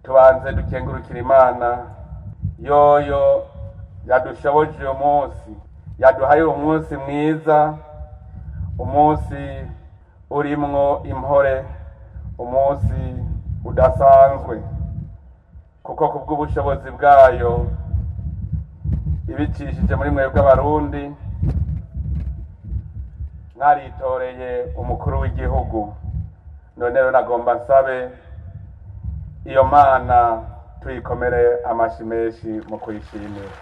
tubanze dukengurukira imana yoyo yadushoboje uyu munsi yaduhaye uyu munsi mwiza umunsi urimwo impore umunsi udasanzwe kuko ku bw'ubushobozi bwayo ibicishije muri mwebwe abarundi mwaritoreye umukuru w'igihugu none rero nagomba nsabe iyo mana tuyikomere amashi menshi mu kuyishimira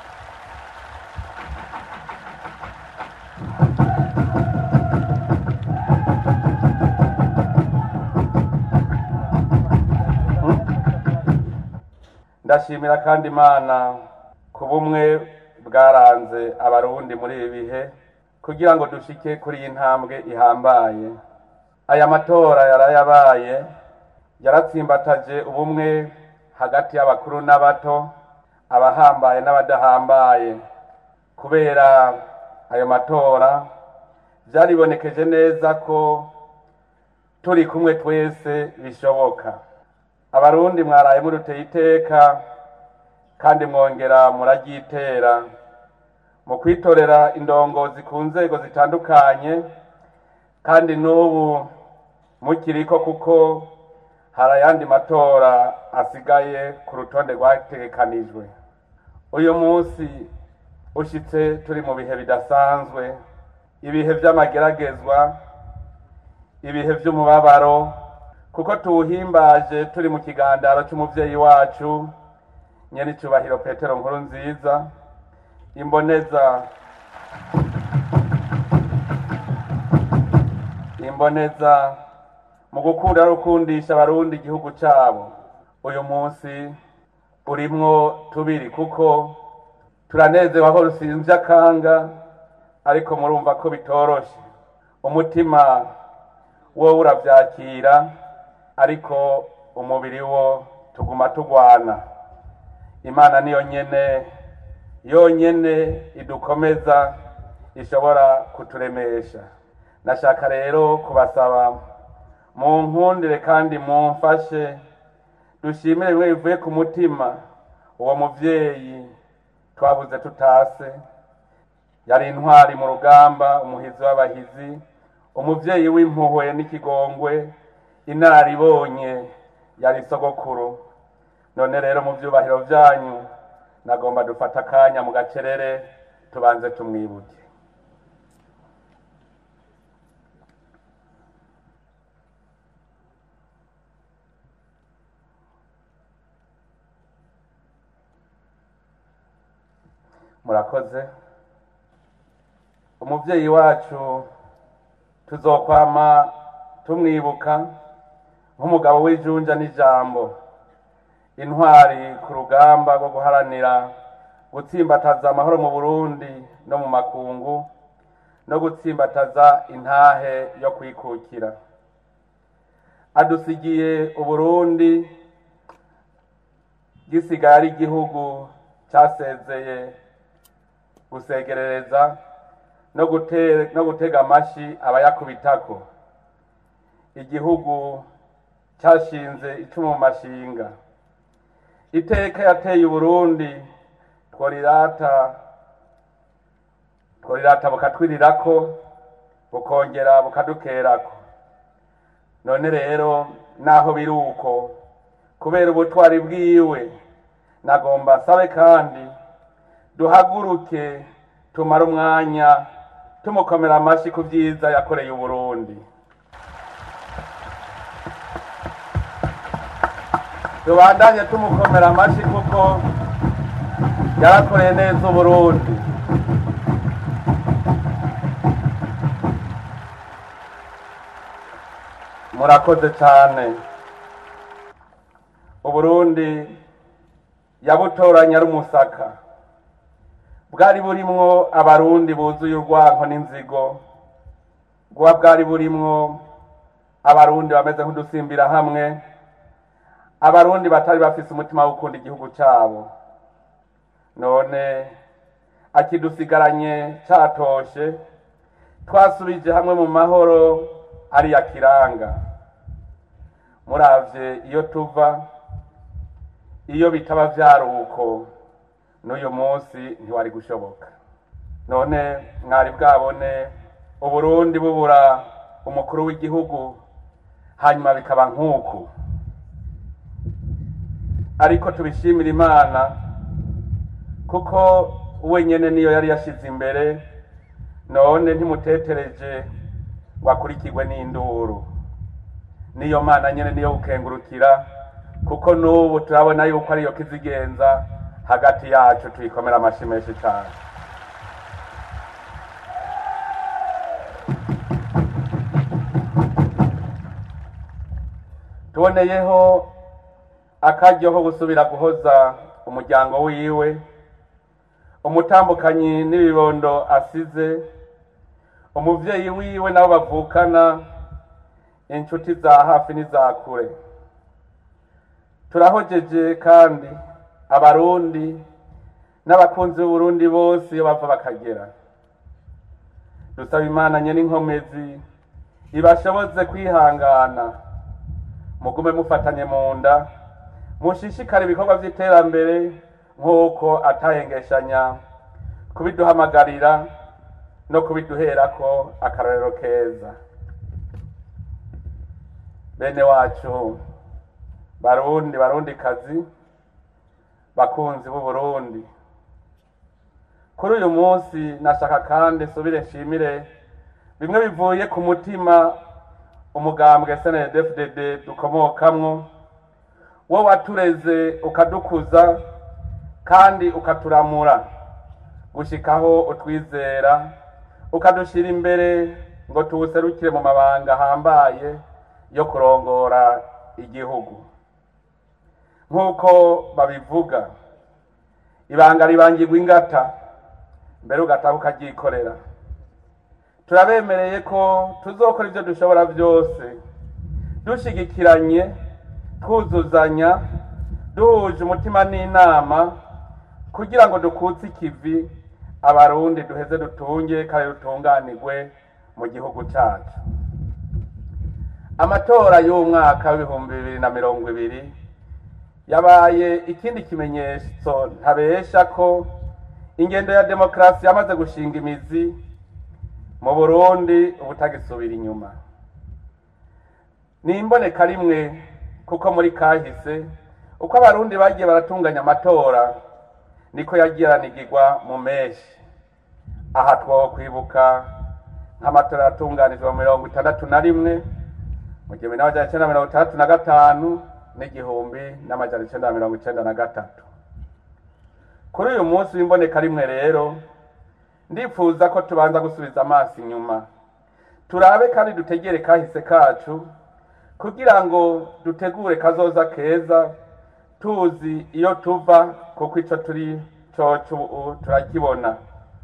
ndashimira kandi imana ku bumwe bwaranze abarundi muri ibi bihe kugira ngo dushike kuri iyi ntambwe ihambaye aya matora yarayabaye yaratsimbataje ubumwe hagati y'abakuru n'abato abahambaye n'abadahambaye kubera ayo matora byaribonekeje neza ko turi kumwe twese bishoboka abarundi mwaraye muruteye iteka kandi mwongera muraryitera mu kwitorera indongozi ku nzego zitandukanye kandi n'ubu mukiriko kuko hari ayandi matora asigaye ku rutonde rwategekanijwe uyu munsi ushitse turi mu bihe bidasanzwe ibihe by'amageragezwa ibihe by'umubabaro kuko tuwuhimbaje turi mu kigandaro cy'umubyeyi wacu nyenicubahiro petero nkuru nziza imboneza imboneza mu gukunda no gukundisha abarundi igihugu cyabo uyu munsi urimwo tubiri kuko turanezewe aho rusinzye akanga ariko murumva ko bitoroshe umutima wowe urabyakira ariko umubiri wo tuguma tugwana imana niyo nyene yonyene idukomeza ishobora kuturemesha nashaka rero kubasaba mu nkundire kandi mumfashe dushimire bimwe bivuye ku mutima uwo muvyeyi twabuze tutase yari intwari mu rugamba umuhizi w'abahizi umuvyeyi w'impuhwe n'ikigongwe inararibonye yari sogokuru none rero mu vyubahiro vyanyu nagomba dufata akanya mu gacerere tubanze tumwibuke murakoze umuvyeyi wacu tuzokwama tumwibuka nk'umugabo w'ijunja n'ijambo intwari ku rugamba rwo guharanira gutsimbataza amahoro mu burundi no mu makungu no gutsimbataza intahe yo kwikukira adusigiye uburundi gisigaye ari igihugu cyasezeye gusegerereza no gute- no gutega amashi abayakubitako igihugu cyashinze icumu mu mashinga iteka yateye uburundi tworirata tworirata bukatwirirako bukongera bukadukerako none rero naho biri uko kubera ubutwari bwiwe nagomba sabe kandi duhaguruke tumare umwanya tumukomera amashyi ku byiza yakoreye uburundi tubandanye tumukomera amashyi kuko yarakoreye neza uburundi murakoze cyane uburundi yabutoranya ari umusaka bwari burimwo abarundi buzuye urwanko n'inzigo bwa bwari burimwo abarundi bameze nk'udusimbira hamwe abarundi batari bafise umutima wo gukunda igihugu cyabo none akidusigaranye catoshe twasubije hamwe mu mahoro ariya kiranga muravye iyo tuva iyo bitaba vyari uko n'uyu munsi ntiwari gushoboka none mwari bwabone uburundi bubura umukuru w'igihugu hanyuma bikaba nk'uku ariko tubishimira imana kuko wenyene niyo yari yashize imbere none ntimutetereje ngo akurikirwe n'induru niyo mana nyene niyo gukengurukira kuko n'ubu turabona yuko ariyo kizigenza hagati yacu tuyikomera amashi menshi cyane tuboneyeho akaryo ko gusubira guhoza umuryango wiwe umutambukanyi n'ibibondo asize umuvyeyi wiwe nabo bavukana inshuti za hafi n'iza kure turahojeje kandi abarundi n'abakunzi b'uburundi bose iyo bava bakagera dusaba imana nyene inkomezi ibashoboze kwihangana mugume mufatanye mu nda mushishikare ibikorwa vy'iterambere nk'uko atahengeshanya kubiduhamagarira no kubiduherako akarorero keza bene wacu barundi barundi kazi bakunzi b'uburundi kuri uyu munsi nashaka kandi nsubire nshimire bimwe bivuye ku mutima umugambwe snedfdd dukomokamwo wo watureze ukadukuza kandi ukaturamura gushikaho utwizera ukadushira imbere ngo tuwuserukire mu mabanga ahambaye yo kurongora igihugu nk'uko babivuga ibanga ribangirwa ingata mbere ugataha ukaryikorera turabemereye ko tuzokora ibyo dushobora byose dushigikiranye twuzuzanya duhuje umutima n'inama kugira ngo dukutse ikivi abarundi duheze dutunge kandi dutunganirwe mu gihugu cyacu amatora y'umwaka w'ibihumbi bibiri na mirongo ibiri yabaye ikindi kimenyetso ntabesha ko ingendo ya demokarasi yamaze gushinga imizi mu burundi ubutagisubira inyuma ni imboneka rimwe kuko muri kahise uko abarundi bagiye baratunganya amatora niko yagiye aranigirwa mu meshi aha two kwibuka nk'amatora yatunganijwe mu mirongo itandatu na rimwe mu gihumbi n'amajana icenda mirongo itandatu na gatanu n'igihumbi n'amajana icenda na mirongo icenda na gatatu kuri uyu munsi w'imboneka rimwe rero ndifuza ko tubanza gusubiza amaso inyuma turabe kandi dutegere kahise kacu kugira ngo dutegure kazoza keza tuzi iyo tuva kuko ico turi coco ubu turakibona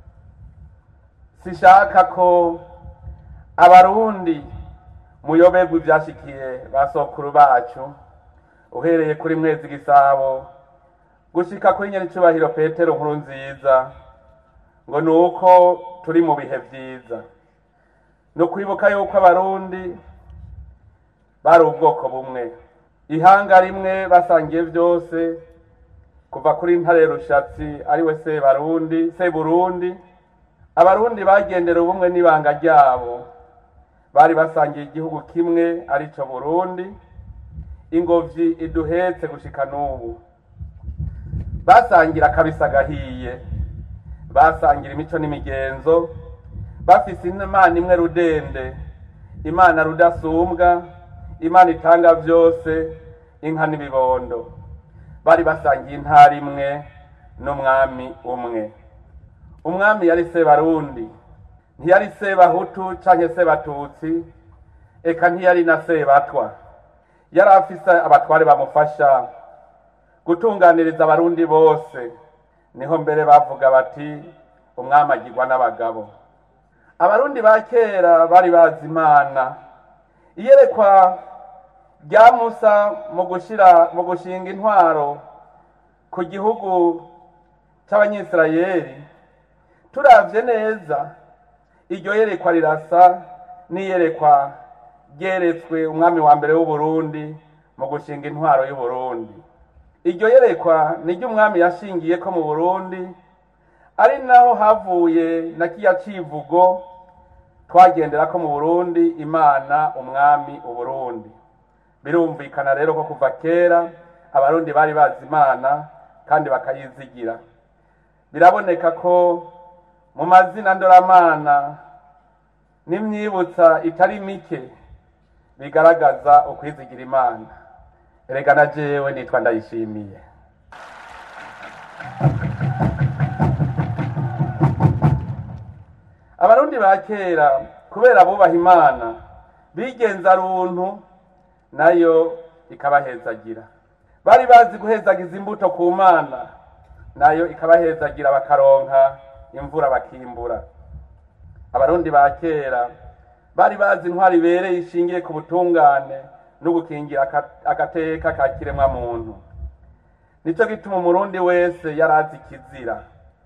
sishaka ko abarundi muyoberwa ivyashikiye ba sokuru bacu uhereye kuri mwezi gisabo gushika kuri nyenicubahiro petero nkuru nziza ngo ni uko turi mu bihe vyiza ni ukwibuka yuko abarundi bari ubwoko bumwe ihanga rimwe basangiye byose kuva kuri ntare rushatsi ariwe sebarundi seburundi abarundi bagendera ubumwe n'ibanga ryabo bari basangiye igihugu kimwe arico burundi ingobyi iduhetse gushika n'ubu basangira akabisa gahiye basangira imico n'imigenzo bafise imana imwe rudende imana rudasumbwa imana itanga byose inka n'ibibondo bari basangiye intara imwe n'umwami umwe umwami yari sebarundi ntiyari sebahutu canke sebatutsi eka ntiyari na sebatwa yari afise abatware bamufasha gutunganiriza abarundi bose niho mbere bavuga bati umwami agirwa n'abagabo abarundi ba kera bari bazi imana iyerekwa rya musa mu gushira mu gushinga intwaro ku gihugu cy'abanyisirayeli turavye neza iryo yerekwa rirasa n'iyerekwa ryeretswe umwami wa mbere w'uburundi mu gushinga intwaro y'uburundi iryo yerekwa ni ry'umwami yashingiye ko mu burundi ari naho havuye na kiya civugo twagendera ko mu burundi imana umwami uburundi birumvikana rero ko kuva kera abarundi bari bazi imana kandi bakayizigira biraboneka ko mu mazina ndoramana n'imyibutsa itari mike bigaragaza ukwizigira imana erega na jewe nitwa ndayishimiye abarundi ba kera kubera bubaha imana bigenza runtu nayo ikabahezagira bari bazi guhezagiza imbuto ku mana nayo ikabahezagira bakaronka imvura bakimbura abarundi ba kera bari bazi intwari ibereye ishingiye ku butungane no gukingira agateka ka kiremwa muntu nicyo gituma umurundi wese yari azi ikizira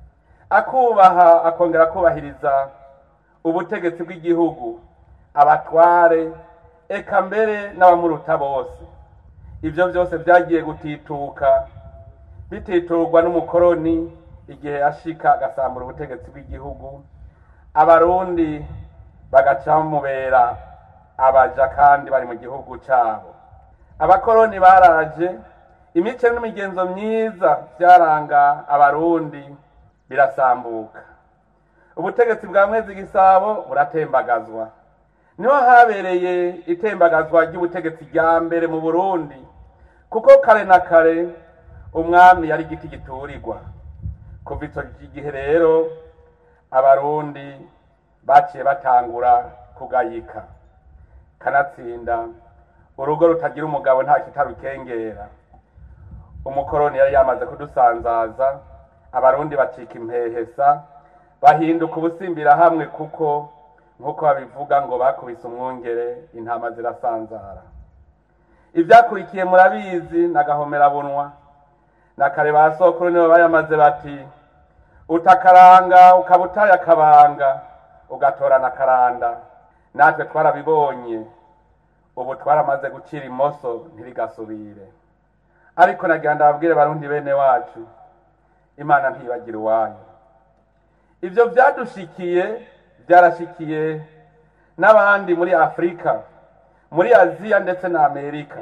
akubaha akongera kubahiriza ubutegetsi bw'igihugu abatware eka mbere n'abamuruta bose ibyo byose byagiye gutituka bititurwa n'umukoroni igihe yashika agasambura ubutegetsi bw'igihugu abarundi bagaca bamubera abaja kandi bari mu gihugu cyabo abakoroni baraje imice n'imigenzo myiza byaranga abarundi birasambuka ubutegetsi bwa mwezi gisabo buratembagazwa niho habereye itembagazwa ry'ubutegetsi rya mbere mu burundi kuko kare na kare umwami yari igiti giturirwa kuva icyo gihe rero abarundi baciye batangura kugayika kanatsinda urugo rutagira umugabo nta kitarukengera umukoroni yari yamaze kudusanzaza abarundi bacika impehesa bahinduka ubusimbira hamwe kuko nk'uko babivuga ngo bakubise umwungere intama zirasanzara ibyakurikiye murabizi n'agahomerabunwa na kare ba sokuru nibo bayamaze bati utakaranga ukaba utaye akabanga ugatorana akaranda natwe twarabibonye ubu twaramaze gucira imoso ntirigasubire ariko nagira ndababwire barundi bene wacu imana ntibagira uwayo ibyo byadushikiye byarashikiye n'abandi muri afurika muri aziya ndetse na amerika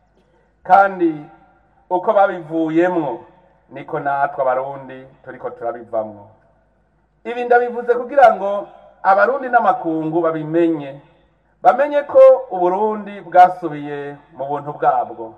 kandi uko babivuyemwo niko natwe abarundi turiko turabivamwo ibi ndabivuze kugira ngo abarundi n'amakungu babimenye bamenye ko uburundi bwasubiye mu buntu bwabwo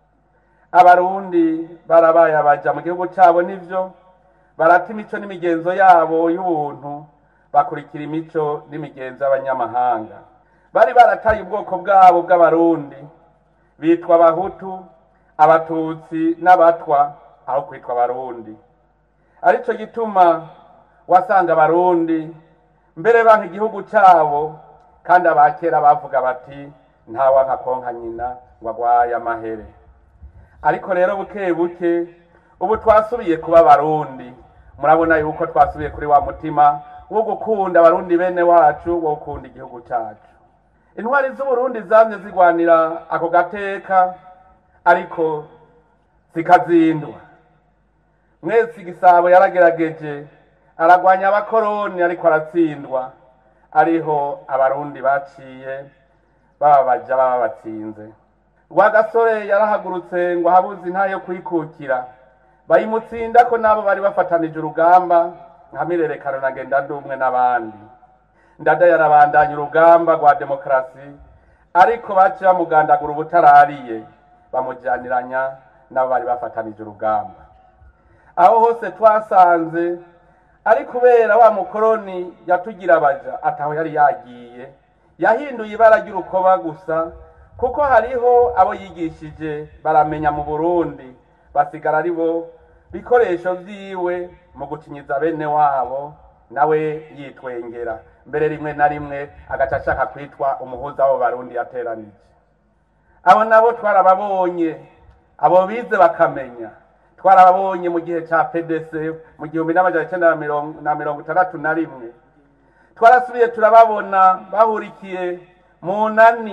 abarundi barabaye abaja mu gihugu cyabo nivyo barata imico n'imigenzo yabo y'ubuntu bakurikira imico n'imigenzo y'abanyamahanga bari barataye ubwoko bwabo bw'abarundi bitwa abahutu abatutsi n'abatwa aho kwitwa abarundi aricyo gituma wasanga abarundi mbere banka igihugu cyabo kandi abakera bavuga bati ntawanka konka nyina ngo agwaye amahere ariko rero buke buke ubu twasubiye kuba abarundi murabona yuko twasubiye kuri wa mutima wo gukunda abarundi bene wacu wo gukunda igihugu cyacu intwari z'uburundi zamye zigwanira ako gateka ariko zikazindwa mwese igisabo yaragerageje aragwanya abakoroni ariko aratsindwa ariho abarundi baciye bababaja baba batsinze rwagasore yarahagurutse ngo ahabuze inta yo kwikukira bayimutsinda ko nabo bari bafatanije urugamba nka mirerekano na ngenda ndumwe n'abandi ndada yarabandanya urugamba rwa demokarasi ariko baciye bamugandagura ubutarariye bamujyaniranya nabo bari bafatanije urugamba aho hose twasanze ari kubera wa mukoroni yatugira abaja ataho yari yagiye yahinduye ibara ry'urukoba gusa kuko hariho abo yigishije baramenya mu burundi basigara ari bo bikoresho byiwe mu gukinyiza bene wabo nawe yitwengera mbere rimwe na rimwe agaca ashaka kwitwa umuhuza w'abo barundi yateranije abo nabo twarababonye abo bize bakamenya twarababonye mu gihe cya pdc mu gihumbi n'amajana icyenda na mirongo itandatu na rimwe twarasubiye turababona bahurikiye mu nani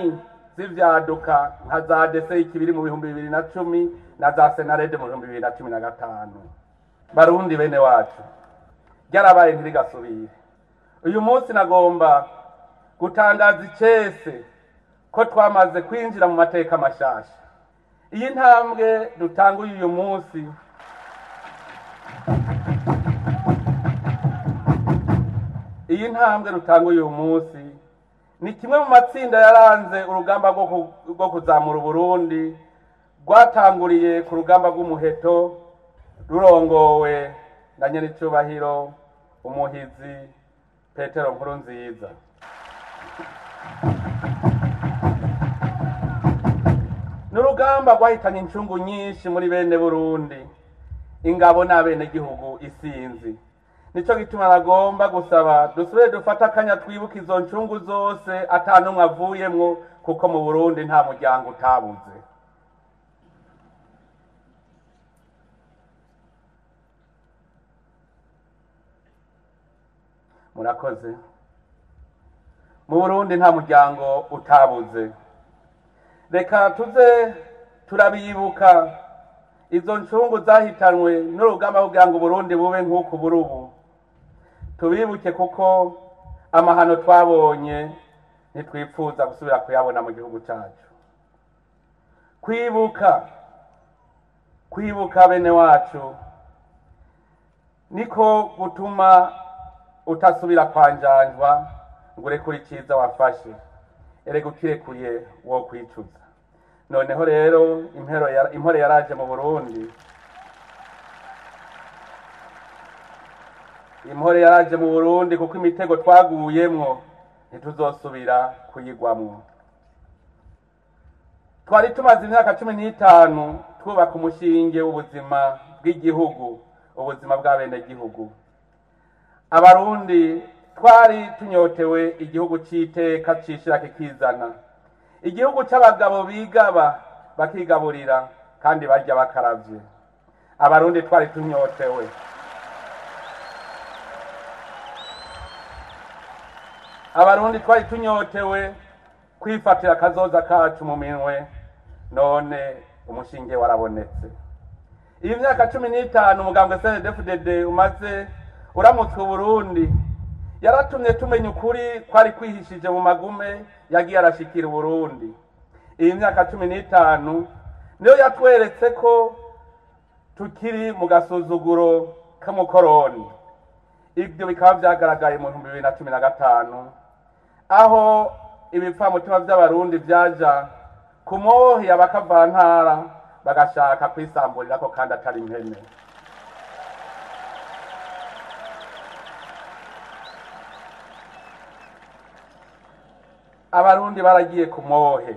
z'ivyaduka nka za dese ikibiri mu bihumbi bibiri na cumi na za senarede mu bihumbi bibiri na cumi na gatanu barundi bene wacu ryarabaye ntirigasubire uyu munsi nagomba gutangaza icese ko twamaze kwinjira mu mateka mashasha iyi ntambwe dutanguye uyu munsi iyi ntambwe dutanguye uyu munsi ni kimwe mu matsinda yaranze urugamba rwo ku- rwo kuzamura uburundi rwatanguriye ku rugamba rw'umuheto rurongowe na nyenicubahiro umuhizi petero nkuru nziza n'urugamba rwahitanye incungu nyinshi muri bene burundi ingabo n'abenegihugu isinzi nico gituma nagomba gusaba dusubire dufate akanya twibuka izo ncungu zose ata n'umwe avuyemwo kuko mu burundi nta muryango utabuze murakoze mu burundi nta muryango utabuze reka tuze turabibuka izo ncungu zahitanwe n'urugamba kugira ngo uburundi bube nk'uku buri ubu tubibuke kuko amahano twabonye ntitwifuza gusubira kuyabona mu gihugu cyacu kwibuka kwibuka bene wacu niko gutuma utasubira kwanjanjwa ngo urekure icyiza wafashe erega ukirekuye wo kwicuza noneho rero impero ya- impore yaraje mu burundi impore yaraje mu burundi kuko imitego twaguyemwo ntituzosubira kuyigwamwo twari tumaze imyaka cumi n'itanu twubaka umushinge w'ubuzima bw'igihugu ubuzima bw'abenegihugu abarundi twari tunyotewe igihugu c'iteka cishira kikizana igihugu c'abagabo bigaba bakigaburira kandi barya bakaravye abarundi twari tunyotewe abarundi twari tunyotewe kwifatira akazoza kacu mu minwe none umushinge warabonetse iyi myaka cumi n'itanu umugambwe cndfdd umaze uramutswe uburundi yaratumye tumenya ukuri kwari kwihishije mu magume yagiye arashikira uburundi iyi myaka cumi n'itanu niyo yatweretse ko tukiri mu gasuzuguro k'umukoroni ibyo bikaba byagaragaye mu bihumbi bibiri na cumi na gatanu aho ibipfamutima by'abarundi byaja ku mohi abakavantara bagashaka kwisamburira ko kandi atari impene abarundi baragiye ku mohe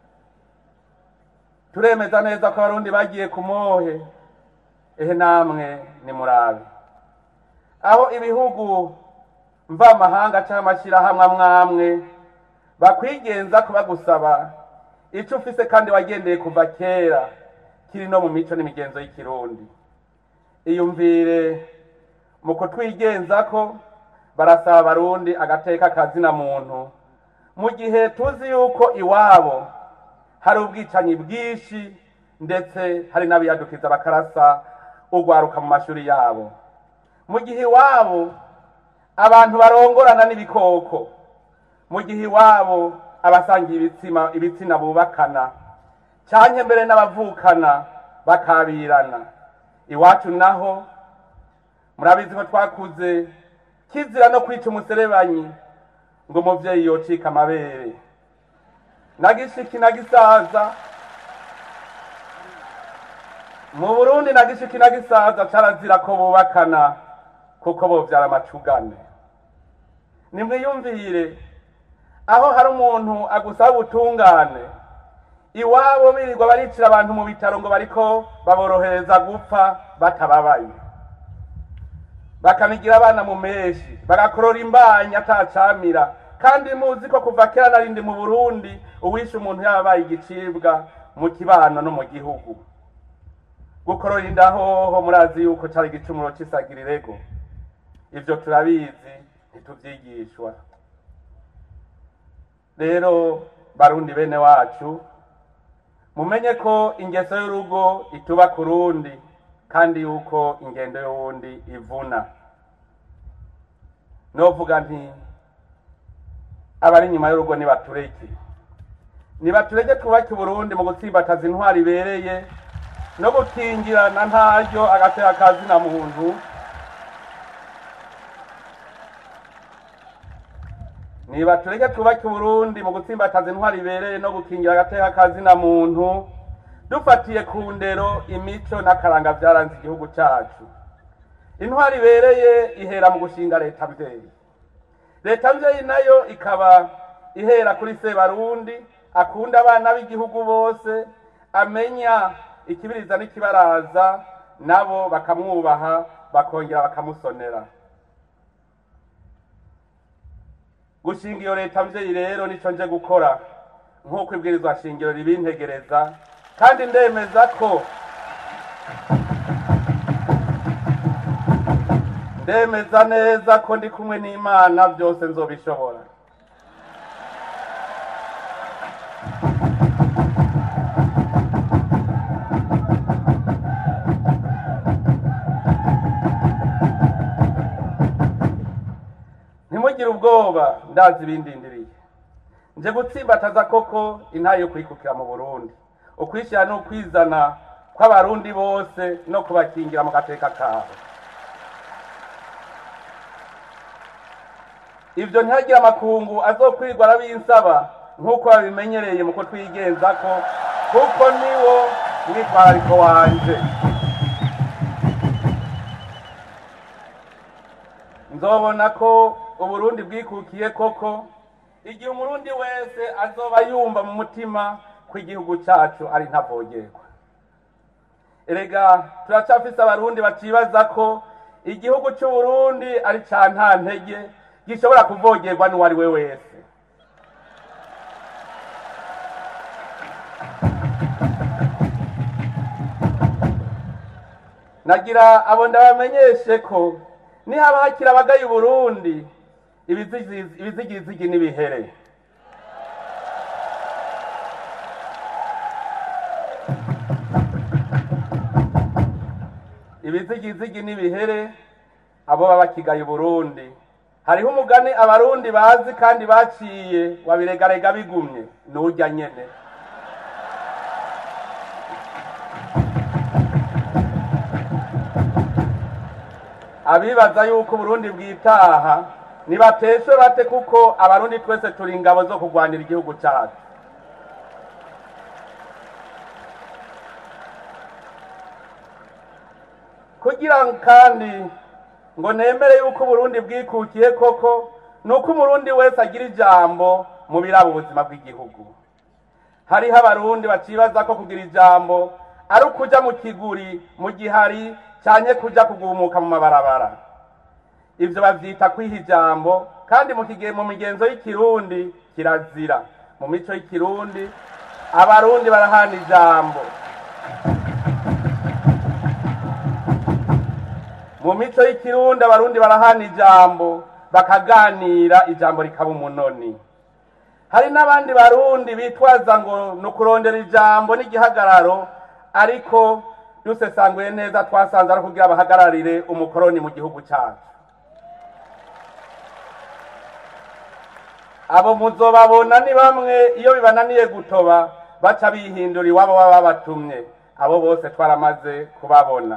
turemeza neza ko abarundi bagiye ku mohe ehe namwe ni murabe aho ibihugu mvamahanga cyangwa amashyirahamwe amwe amwe bakwigenza kuba gusaba icyo ufise kandi wagendeye kuva kera kiri no mu mico n'imigenzo y'ikirundi iyumvire mu kutwigenza ko barasaba abarundi agateka kazina muntu mu gihe tuzi yuko iwabo hari ubwicanyi bwinshi ndetse hari n'abiyadukiza bakarasa ugwaruka mu mashuri yabo mu gihe iwabo abantu barongorana n'ibikoko mu gihe iwabo abasangiye ibitsina ibitsina bubakana cyane mbere n'abavukana bakabirana iwacu naho murabizi ko twakuze kizira no kwica umuserebanyi ngo umubyeyi yocika amabere nagishiki na gisaza mu burundi nagishiki na gisaza carazira ko bubakana kuko bovyara amacugane nimwiyumvire aho hari umuntu agusaba ubutungane iwabo birirwa baricira abantu mu bitaro ngo bariko baborohereza gupfa batababaye bakanigira abana mu menshi bagakorora imbanyi atacamira kandi muzi ko kuva kera narindi mu burundi uwishe umuntu yabaye igicibwa mu kibano no mu gihugu gukorora inda hoho murazi yuko cari igicumuro c'isagirirego ivyo turabizi ntituvyigishwa rero barundi bene wacu mumenye ko ingeso y'urugo ituba ku rundi kandi yuko ingendo y'uwundi ivuna novuga nti abari inyuma y'urugo nibatureke nibatureke twubake uburundi mu gutsimbataza intwari ibereye no gukingirana ntaryo agatera kazina muntu niba tureke twubake uburundi mu gutsimbataza intwari ibereye no gukingira agateka kazina muntu dufatiye ku ndero imico n'akaranga byaranze igihugu cyacu intwari ibereye ihera mu gushinga leta mvyeyi leta mvyeyi nayo ikaba ihera kuri sebarundi akunda abana b'igihugu bose amenya ikibiriza n'ikibaraza nabo bakamwubaha bakongera bakamusonera gushinga iyo leta mvyeyi rero nico nje gukora nk'uko ibwirizwa shingiro ribintegereza kandi ndemeza ko ndemeza neza ko ndi kumwe n'imana byose nzobishobora ntimugire ubwoba ndazi ibindindiriye nje gutsimbataza koko intaye yo kwikukira mu burundi ukwishyira ni ukwizana kw'abarundi bose no kubakingira mu gateka kabo ibyo ntihagire amakungu azokwirirwa arabinsaba nk'uko babimenyereye mu kutwigenza ko kuko niwo mwitwarariko wanje nzobona ko uburundi bwikukiye koko igihe umurundi wese azoba yumva mu mutima ko igihugu cyacu ari ntavogerwa erega turacyafise abarundi bacibaza ko igihugu cy'uburundi ari ca nta ntege gishobora kuvogerwa n'uwo ari we wese nagira abo ndabamenyeshe ko nihaba hakiri abagaye uburundi ibizigizigi n'ibihere ibizigizigi n'ibihere abo baba bakigaye uburundi hariho umugani abarundi bazi kandi baciye wabiregarega bigumye n'urya nyene abibaza yuko uburundi bwitaha nibateshwe bate kuko abarundi twese turi ingabo zo kurwanira igihugu cyacu kugira kandi ngo nemere yuko uburundi bwikukiye koko ni uko umurundi wese agira ijambo mu biraba ubuzima bw'igihugu hariho abarundi bacibaza ko kugira ijambo ari ukuja mu kiguri mu gihari cyane kuja kugumuka mu mabarabara ivyo bavyita kwiha ijambo kandi mu kige mu migenzo y'ikirundi kirazira mu mico y'ikirundi abarundi barahana ijambo mu mico y'ikirundi abarundi barahana ijambo bakaganira ijambo rikaba umunoni hari n'abandi barundi bitwaza ngo ni ukurondera ijambo n'igihagararo ariko dusesanguye neza twasanze ari kugira bahagararire umukoroni mu gihugu cyacu abo muzobabona ni bamwe iyo bibananiye gutoba baca bihindura iwabo baba babatumye abo bose twaramaze kubabona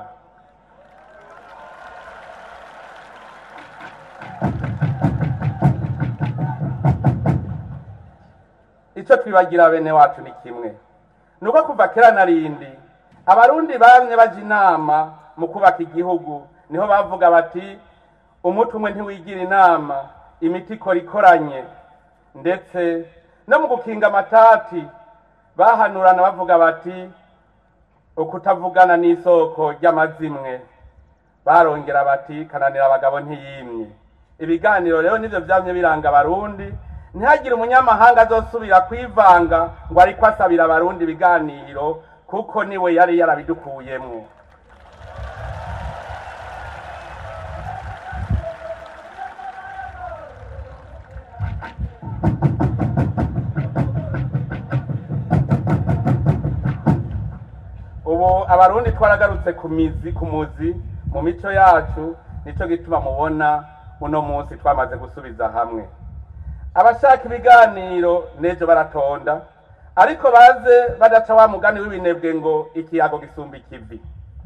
icyo twibagira bene wacu ni kimwe ni uko kuva kera na rindi abarundi bamwe baje inama mu kubaka igihugu niho bavuga bati umuti umwe ntiwigira inama imiti ikora ikoranye ndetse no mu gukinga amatati bahanurana bavuga bati ukutavugana n'isoko ry'amazimwe barongera bati kananira abagabo ntiyimye ibiganiro rero nibyo byamye biranga abarundi ntihagire umunyamahanga azosubira kwivanga ngo ariko asabira abarundi ibiganiro kuko niwe yari yarabidukuyemwo ubu abarundi twaragarutse ku mizi ku muzi mu mico yacu nico gituma mubona uno munsi twamaze gusubiza hamwe abashaka ibiganiro n'ejo baratonda ariko baze badaca wa mugani w'ibinebwe ngo ikiyago gisumba ikivi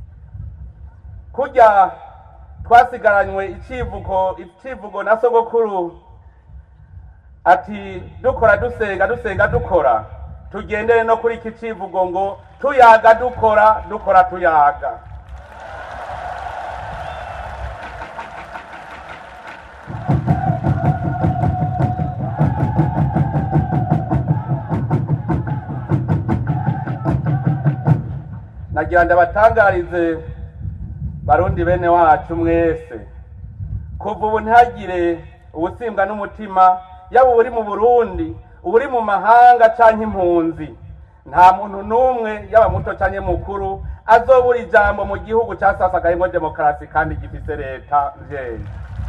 kurya twasigaranywe icivugo icivugo na sogokuru ati dukora dusenga dusenga dukora tugendere no kuri iki civugo ngo tuyaga dukora dukora tuyaga nagira ndabatangarize barundi bene wacu mwese kuva ubu ntihagire ubusimbwa n'umutima yaba uburi mu burundi uburi mu mahanga canke impunzi nta muntu n'umwe yaba muto canke mukuru azobura ijambo mu gihugu casasagayemwo demokarasi kandi gifise leta mvyeyi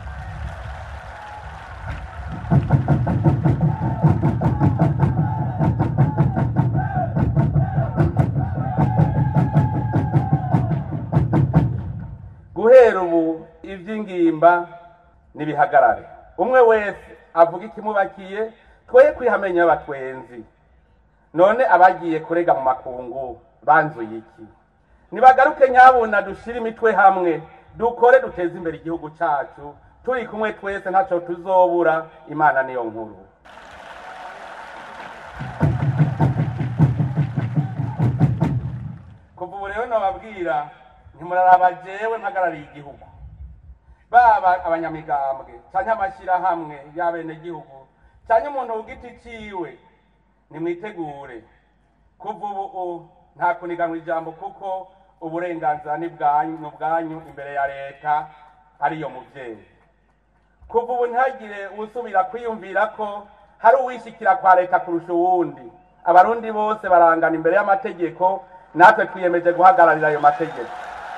guhera ubu ivy'ingimba nibihagarare umwe wese avuga ikimubakiye twoye kwihamenya abatwenzi none abagiye kurega mu makungu banzuye iki nibagaruke nyabuna dushire imitwe hamwe dukore duteze imbere igihugu cacu turi kumwe twese ntaco tuzobura imana niyo nkuru kuva ubu rero nababwira ntimuraraba jewe mpagarariye igihugu baba abanyamigambwe canke amashyirahamwe y'abenegihugu canke umuntu ku giti ciwe nimwitegure kuva ubu nta kuniganwa ijambo kuko uburenganzira ni bwanyu bwanyu imbere ya leta ariyo muvyeyi kuva ubu ntihagire usubira kwiyumvira ko hari uwishikira kwa leta kurusha uwundi abarundi bose barangana imbere y'amategeko natwe twiyemeje guhagararira ayo mategeko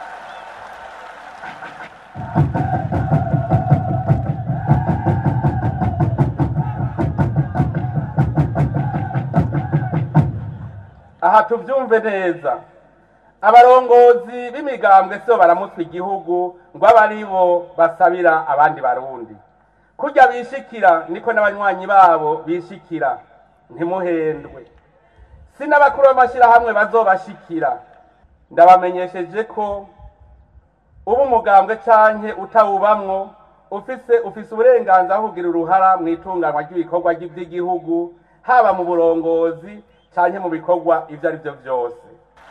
aha tubyumve neza abarongozi b'imigambwe sibo baramutse igihugu ngo abe ari bo basabira abandi barundi kurya bishikira niko n'abanywanyi babo bishikira ntimuhendwe si n'abakuru b'amashyirahamwe bazobashikira ndabamenyesheje ko uba umugambwe canke utawubamwo ufise ufise uburenganzira bwo kugira uruhara mu itunganwa ry'ibikorwa by'igihugu haba mu burongozi canke mu bikorwa ivyo ari byo vyose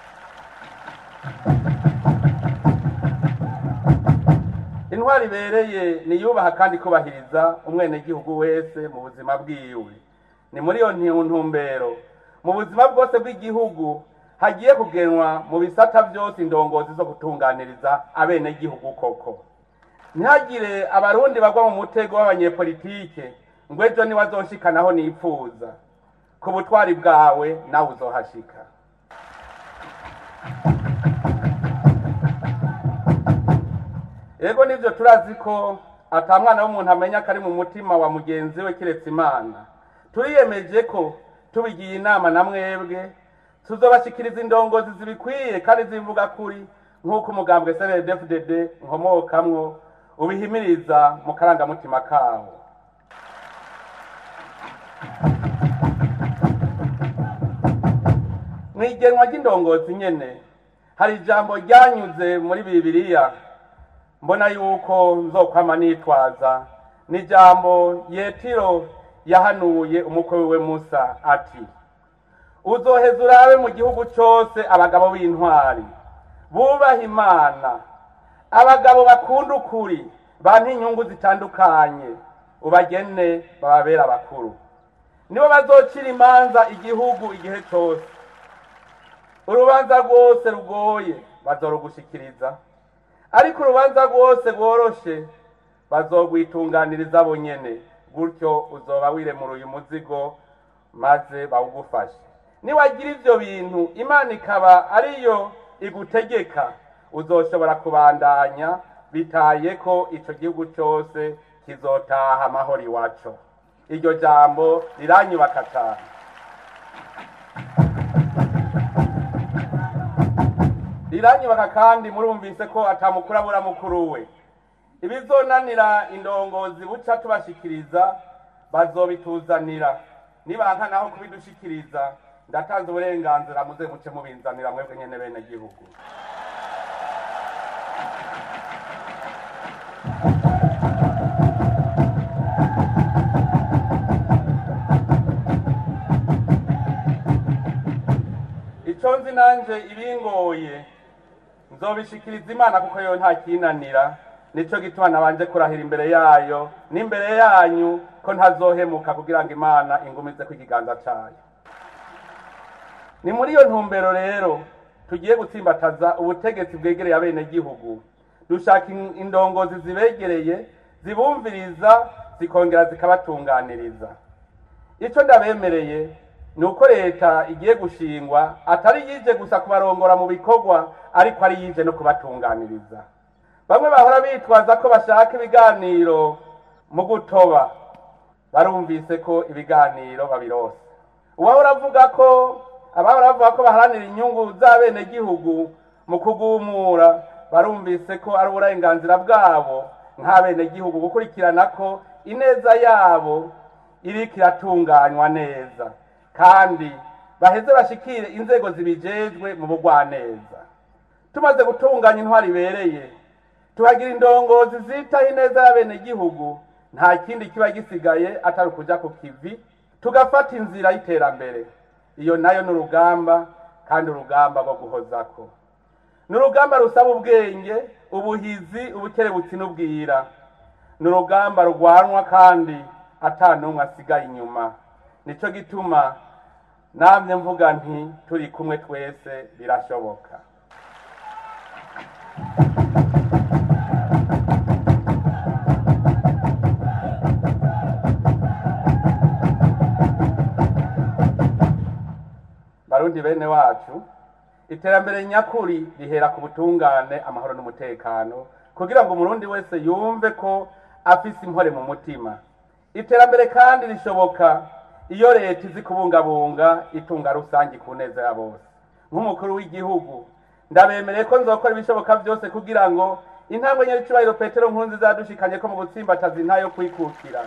intwari ibereye niyubaha kandi kubahiriza umwenegihugu wese mu buzima bwiwe ni muri iyo ntumbero mu buzima bwose bw'igihugu hagiye kugenwa mu bisata byose indongozi zo gutunganiriza abenegihugu koko ntihagire abarundi bagwa mu mutego w'abanyepolitike ngo ejo niwe azoshikanaho nipfuza ku butwari bwawe nawe uzohashika ego nibyo turazi ko ata mwana w'umuntu amenya ko ari mu mutima wa mugenzi we kiretse imana turiyemeje ko tubigiye inama na mwebwe tuzobashikiriza indongozi zibikwiye kandi zivuga kuri nk'uko umugambwe cndfdd nkomokamwo ubihimiriza mu karangamutima kawo mu igenwa ry'indongozi nyene hari ijambo ryanyuze muri bibiliya mbona yuko nzokwama nitwaza ni ijambo yetiro yahanuye umukwe wiwe musa ati uzoheza urabe mu gihugu cyose abagabo b'intwari bubaha imana abagabo bakunda ukuri bantu inyungu zitandukanye ubagene bababera abakuru nibo bazocira imanza igihugu igihe cyose urubanza rwose rugoye bazorugushikiriza ariko urubanza rwose rworoshe bazogwitunganiriza bonyene gutyo uzoba wiremuruye umuzigo maze bawugufashe niwagira ivyo bintu imana ikaba ariyo igutegeka uzoshobora kubandanya bitaye ko ico gihugu cyose kizotaha amahoro iwaco iryo jambo riranyubaka cyane biranyubaka kandi murumvise ko atamukuru abura mukuru we ibizonanira indongozi buca tubashikiriza bazobituzanira nibanka naho kubidushikiriza ndatanze uburenganzira muze muce mubinzanira mwebwe nyene bene gihugu ico nzi nanje ibingoye nzobishikiriza imana kuko yo nta kinanira nico gituma nabanje kurahira imbere yayo n'imbere yanyu ko ntazohemuka kugira ngo imana ingumize ku ikiganza cayo ni muri iyo ntumbero rero tugiye gutsimbataza ubutegetsi bwegereye abenegihugu dushaka in- indongozi zibegereye zibumviriza zikongera zikabatunganiriza icyo ndabemereye ni uko leta igiye gushingwa atari yije gusa kubarongora mu bikorwa ariko ari yije no kubatunganiriza bamwe bahora bitwaza ko bashaka ibiganiro mu gutoba barumvise ko ibiganiro babirose uwahora avuga ko abahora bavuga ko baharanira inyungu z'abenegihugu mu kugumura barumvise ko ari uburenganzira bwabo nk'abenegihugu gukurikirana ko ineza yabo iriko iratunganywa neza kandi baheze bashikire inzego zibijejwe mu bugwaneza tumaze gutunganya intwari ibereye tuhagira indongozi zitaho ineza y'abenegihugu nta kindi kiba gisigaye atari ukuja ku kivi tugafata inzira y'iterambere iyo nayo ni urugamba kandi urugamba rwo guhozako ni urugamba rusaba ubwenge ubuhizi ubukerebutsi n'ubwira ni urugamba rurwanwa kandi ata n'umwe asigaye inyuma nicyo gituma namwe mvuga nti turi kumwe twese birashoboka barundi bene wacu iterambere nyakuri rihera ku butungane amahoro n'umutekano kugira ngo umurundi wese yumve ko afise impore mu mutima iterambere kandi rishoboka iyo leta izi kubungabunga itunga rusange ku neza ya bose nk'umukuru w'igihugu ndabemereye ko nzokora ibishoboka byose kugira ngo intambwe nyaricubahiro petero nkunzi zadushikanye ko mu gutsimbataza intayo kwikukira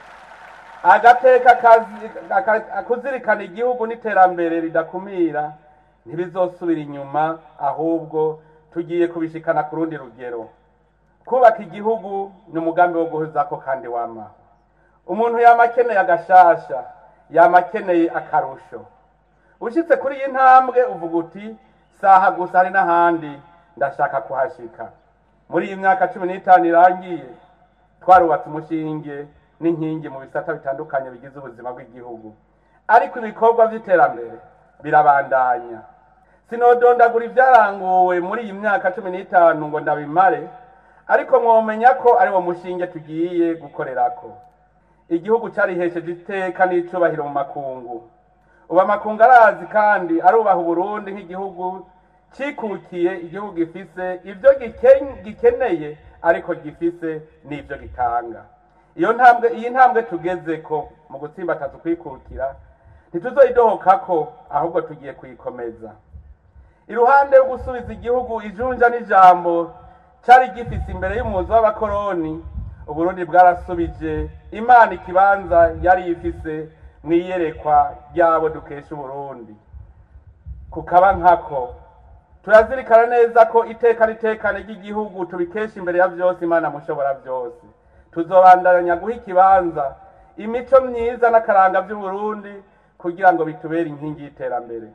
agateka kazi- aka- kuzirikana igihugu n'iterambere ridakumira ntibizosubira inyuma ahubwo tugiye kubishikana ku rundi rugero kubaka igihugu ni umugambi wo guhuzako kandi wamaho umuntu yama akeneye agashasha yama akeneye akarusho ushitse kuri iyi ntambwe uvuga uti saha gusa hari n'ahandi ndashaka kuhashika muri iyi myaka cumi n'itanu irangiye twarubatse umushinge n'inkingi mu bisata bitandukanye bigize ubuzima bw'igihugu ariko ibikorwa by'iterambere birabandanya sinodondagura ibyaranguwe muri iyi myaka cumi n'itanu ngo ndabimare ariko mwomenya ko ari wo mushinge tugiye gukorerako igihugu cyarihesheje iteka n'icubahiro mu makungu ubu amakungu arazi kandi arubaha uburundi nk'igihugu cikukiye igihugu gifise ibyo giken- gikeneye ariko gifise n'ibyo gitanga iyo ntambwe iyi ntambwe tugeze ko mu gutsimbataza ukwikukira ntituzoyidohokako ahubwo tugiye kuyikomeza iruhande yo gusubiza igihugu ijunja n'ijambo cyari gifise imbere y'umuzi w'abakoroni uburundi bwarasubije imana ikibanza yari ifise mu iyerekwa ry'abo dukesha uburundi kukaba nkako turazirikana neza ko iteka n'itekane ry'igihugu tubikesha imbere ya byose imana mushobora byose tuzobandanya guha ikibanza imico myiza n'akaranga by'uburundi kugira ngo bitubere inkingi y'iterambere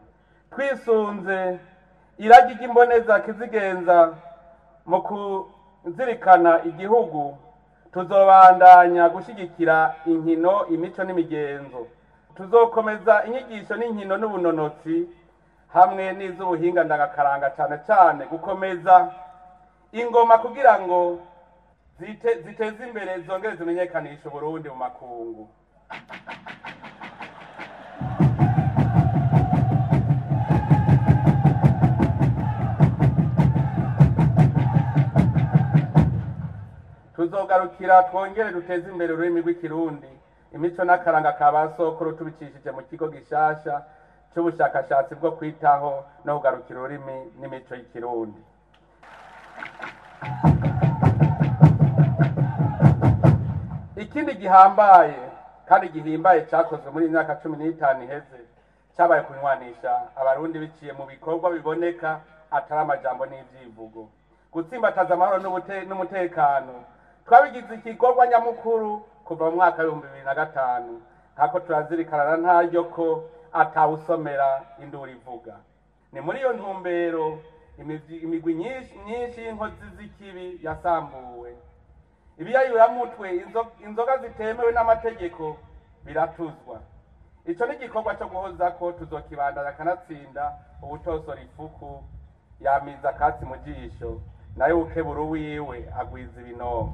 twisunze iragi ry'imboneza kizigenza mu kuzirikana igihugu tuzobandanya gushyigikira inkino imico n'imigenzo tuzokomeza inyigisho n'inkino n'ubunonotsi hamwe n'iz'ubuhinga ndangakaranga cyane cyane gukomeza ingoma kugira ngo zite- ziteze imbere zongere zimenyekanishe uburundi mu makungu tuzogarukira twongere duteze imbere ururimi rw'ikirundi imico n'akaranga ka ba sokuru tubicishije mu kigo gishasha cy'ubushakashatsi bwo kwitaho no kugarukira ururimi n'imico y'ikirundi ikindi gihambaye kandi gihimbaye cyakozwe muri iyi myaka cumi n'itanu iheze cyabaye kunywanisha abarundi biciye mu bikorwa biboneka atari amajambo n'ivyivugo gutsimbataza amahoro n'ubute- n'umutekano twabigize igikorwa nyamukuru kuva mu mwaka w'ibihumbi bibiri na gatanu nkako turazirikana na ntaryo ko atawusomera induru ivuga ni muri iyo ntumbero imigwi imigwi nyinshi myinshi y'inkozi z'ikibi yasambuwe ibiyayuramutwe inzo- inzoga zitemewe n'amategeko biratuzwa ico ni igikorwa co guhoza ko tuzokibandanya kanatsinda ubutosora ifuku yamiza akatsi mu jisho nayo ukebura uwiwe agwiza ibinomo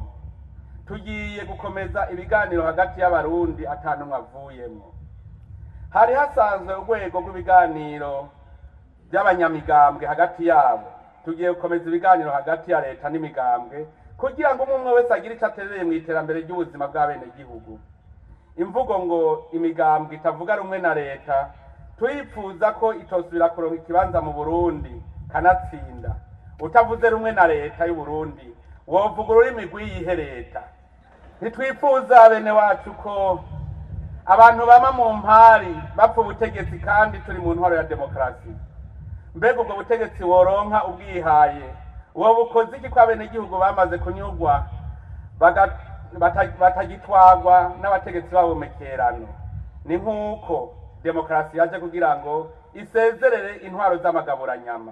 tugiye gukomeza ibiganiro hagati y'abarundi atanumwe avuyemo hari hasanzwe urwego rw'ibiganiro by'abanyamigambwe hagati yabo tugiye gukomeza ibiganiro hagati ya leta n'imigambwe kugira ngo umwe umwe wese agire icyo aterereye mu iterambere ry'ubuzima bw'abenegihugu imvugo ngo imigambwe itavuga rumwe na leta turipfuza ko itosubira kuronka ikibanza mu burundi kanatsinda utavuze rumwe na leta y'u Burundi wovuga ururimi rw'iyihe leta ntitwifuza bene wacu ko abantu bama mu mpari bapfa ubutegetsi kandi turi mu ntwaro ya demokarasi mbega ubwo butegetsi woronka ubwihaye uwo bukoze iki ko abenegihugu bamaze kunyurwa baga- bata- batagitwagwa n'abategetsi babo mekerano ni nk'uko demokarasi yaje kugira ngo isezerere intwaro z'amagaburanyama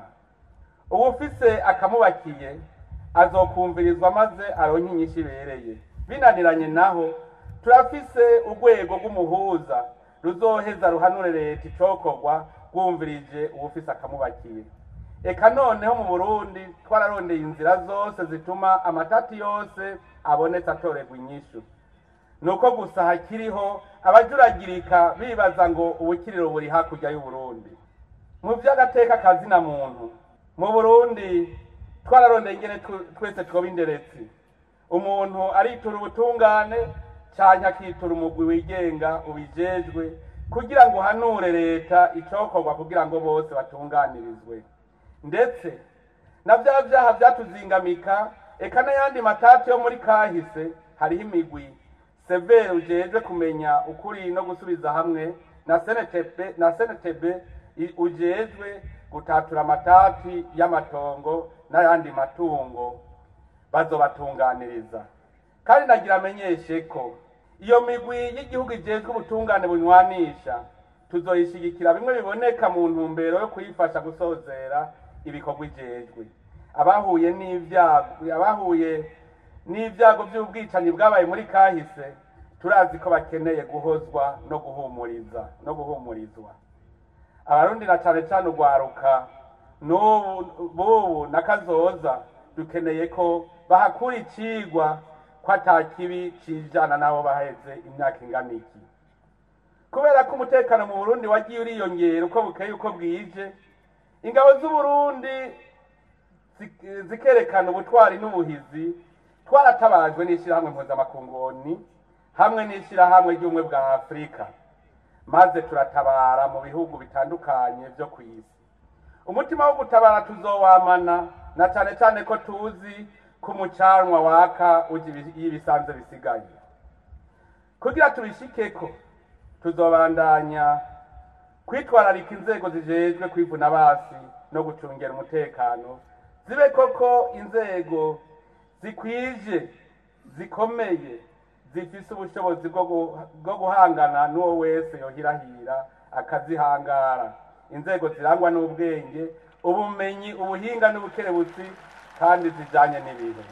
uwufise akamubakiye azokumvirizwa maze aronke inyishu ibereye binaniranye naho turafise urwego rw'umuhuza ruzoheza ruhanure leta icokorwa rwumvirije uwufise akamubakiye eka noneho mu burundi twararondeye inzira zose zituma amatati yose abonetse atorerwa inyishu nuko gusa hakiriho abajuragirika bibaza ngo ubukiriro buri hakurya y'uburundi mu by'agateka kazina muntu mu burundi twararondeye ingene tw- twese twoba inderetsi umuntu aritura ubutungane canke akitura umugwi wigenga ubijejwe kugira ngo uhanure leta icokorwa kugira ngo bose batunganirizwe ndetse na vya vyaha vyatuzingamika eka n'ayandi matati yo muri kahise hariho imigwi severe ujejwe kumenya ukuri no gusubiza hamwe na senetebe na senetebe i- ujejwe gutatura amatati y'amatongo n'ayandi matungo bazobatunganiriza kandi nagira amenyeshe ko iyo migwi y'igihugu ijejwe ubutungane bunywanisha tuzoyishigikira bimwe biboneka mu ntumbero yo kuyifasha gusozera ibikorwa ijejwe abahuye n'ibyago abahuye n'ibyago by'ubwicanyi bwabaye muri kahise turazi ko bakeneye guhozwa no guhumuriza no guhumurizwa abarundi na cane cane urwaruka n'ubu bubu na kazoza dukeneye ko bahakura icigwa ko ata kibi cijana n'abo baheze imyaka ingana iki kubera ko umutekano mu burundi wagiye uriyongera uko bukeye uko bwije ingabo z'uburundi zi- zikerekana ubutwari n'ubuhizi twaratabajwe n'ishyirahamwe mpuzamakungoni hamwe n'ishyirahamwe ry'ubumwe bwa afurika maze turatabara mu bihugu bitandukanye byo ku isi umutima wo gutabara tuzowamana na cyane cyane ko tuzi ko umucanwa waka ujya ibi- iyo ibisanzwe bisigaye kugira tubishikeko tuzobandanya kwitwararika inzego zijejwe kwivuna basi no gucungera umutekano zibe koko inzego zikwije zikomeye zifise ubushobozi bwo gu- bwo guhangana n'uwo wese yohirahira akazihangara inzego zirangwa n'ubwenge ubumenyi ubuhinga n'ubukerebutsi kandi zijanye n'ibihe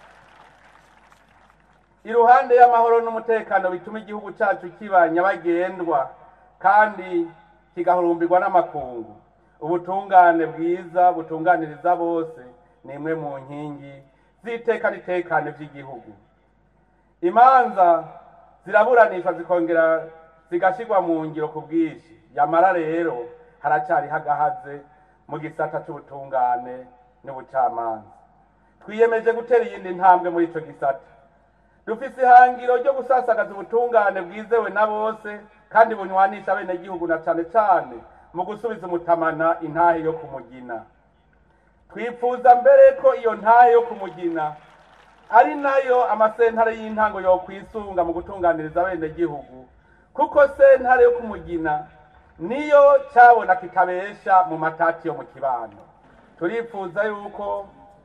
iruhande y'amahoro n'umutekano bituma igihugu cyacu kiba nyabagendwa kandi kigahurumbirwa n'amakungu ubutungane bwiza butunganiriza bose ni imwe mu nkingi z'iteka n'itekane by'igihugu imanza ziraburanishwa zikongera zigashyirwa mu ngiro ku bwinshi yamara rero haracyariho agahaze mu gisata cy'ubutungane n'ubucamanza twiyemeje gutera iyindi ntambwe muri icyo gisata dufise ihangiro ryo gusasagaza ubutungane bwizewe na bose kandi bunywanisha abenegihugu na cane cane mu gusubiza umutamana intahe yo kumugina twifuza mbere ko iyo ntahe yo kumugina ari nayo amasentare y'intango yokwisunga mu gutunganiriza abenegihugu kuko sentare yo kumugina niyo cyabona kitabesha mu matati yo mu kibano turifuza yuko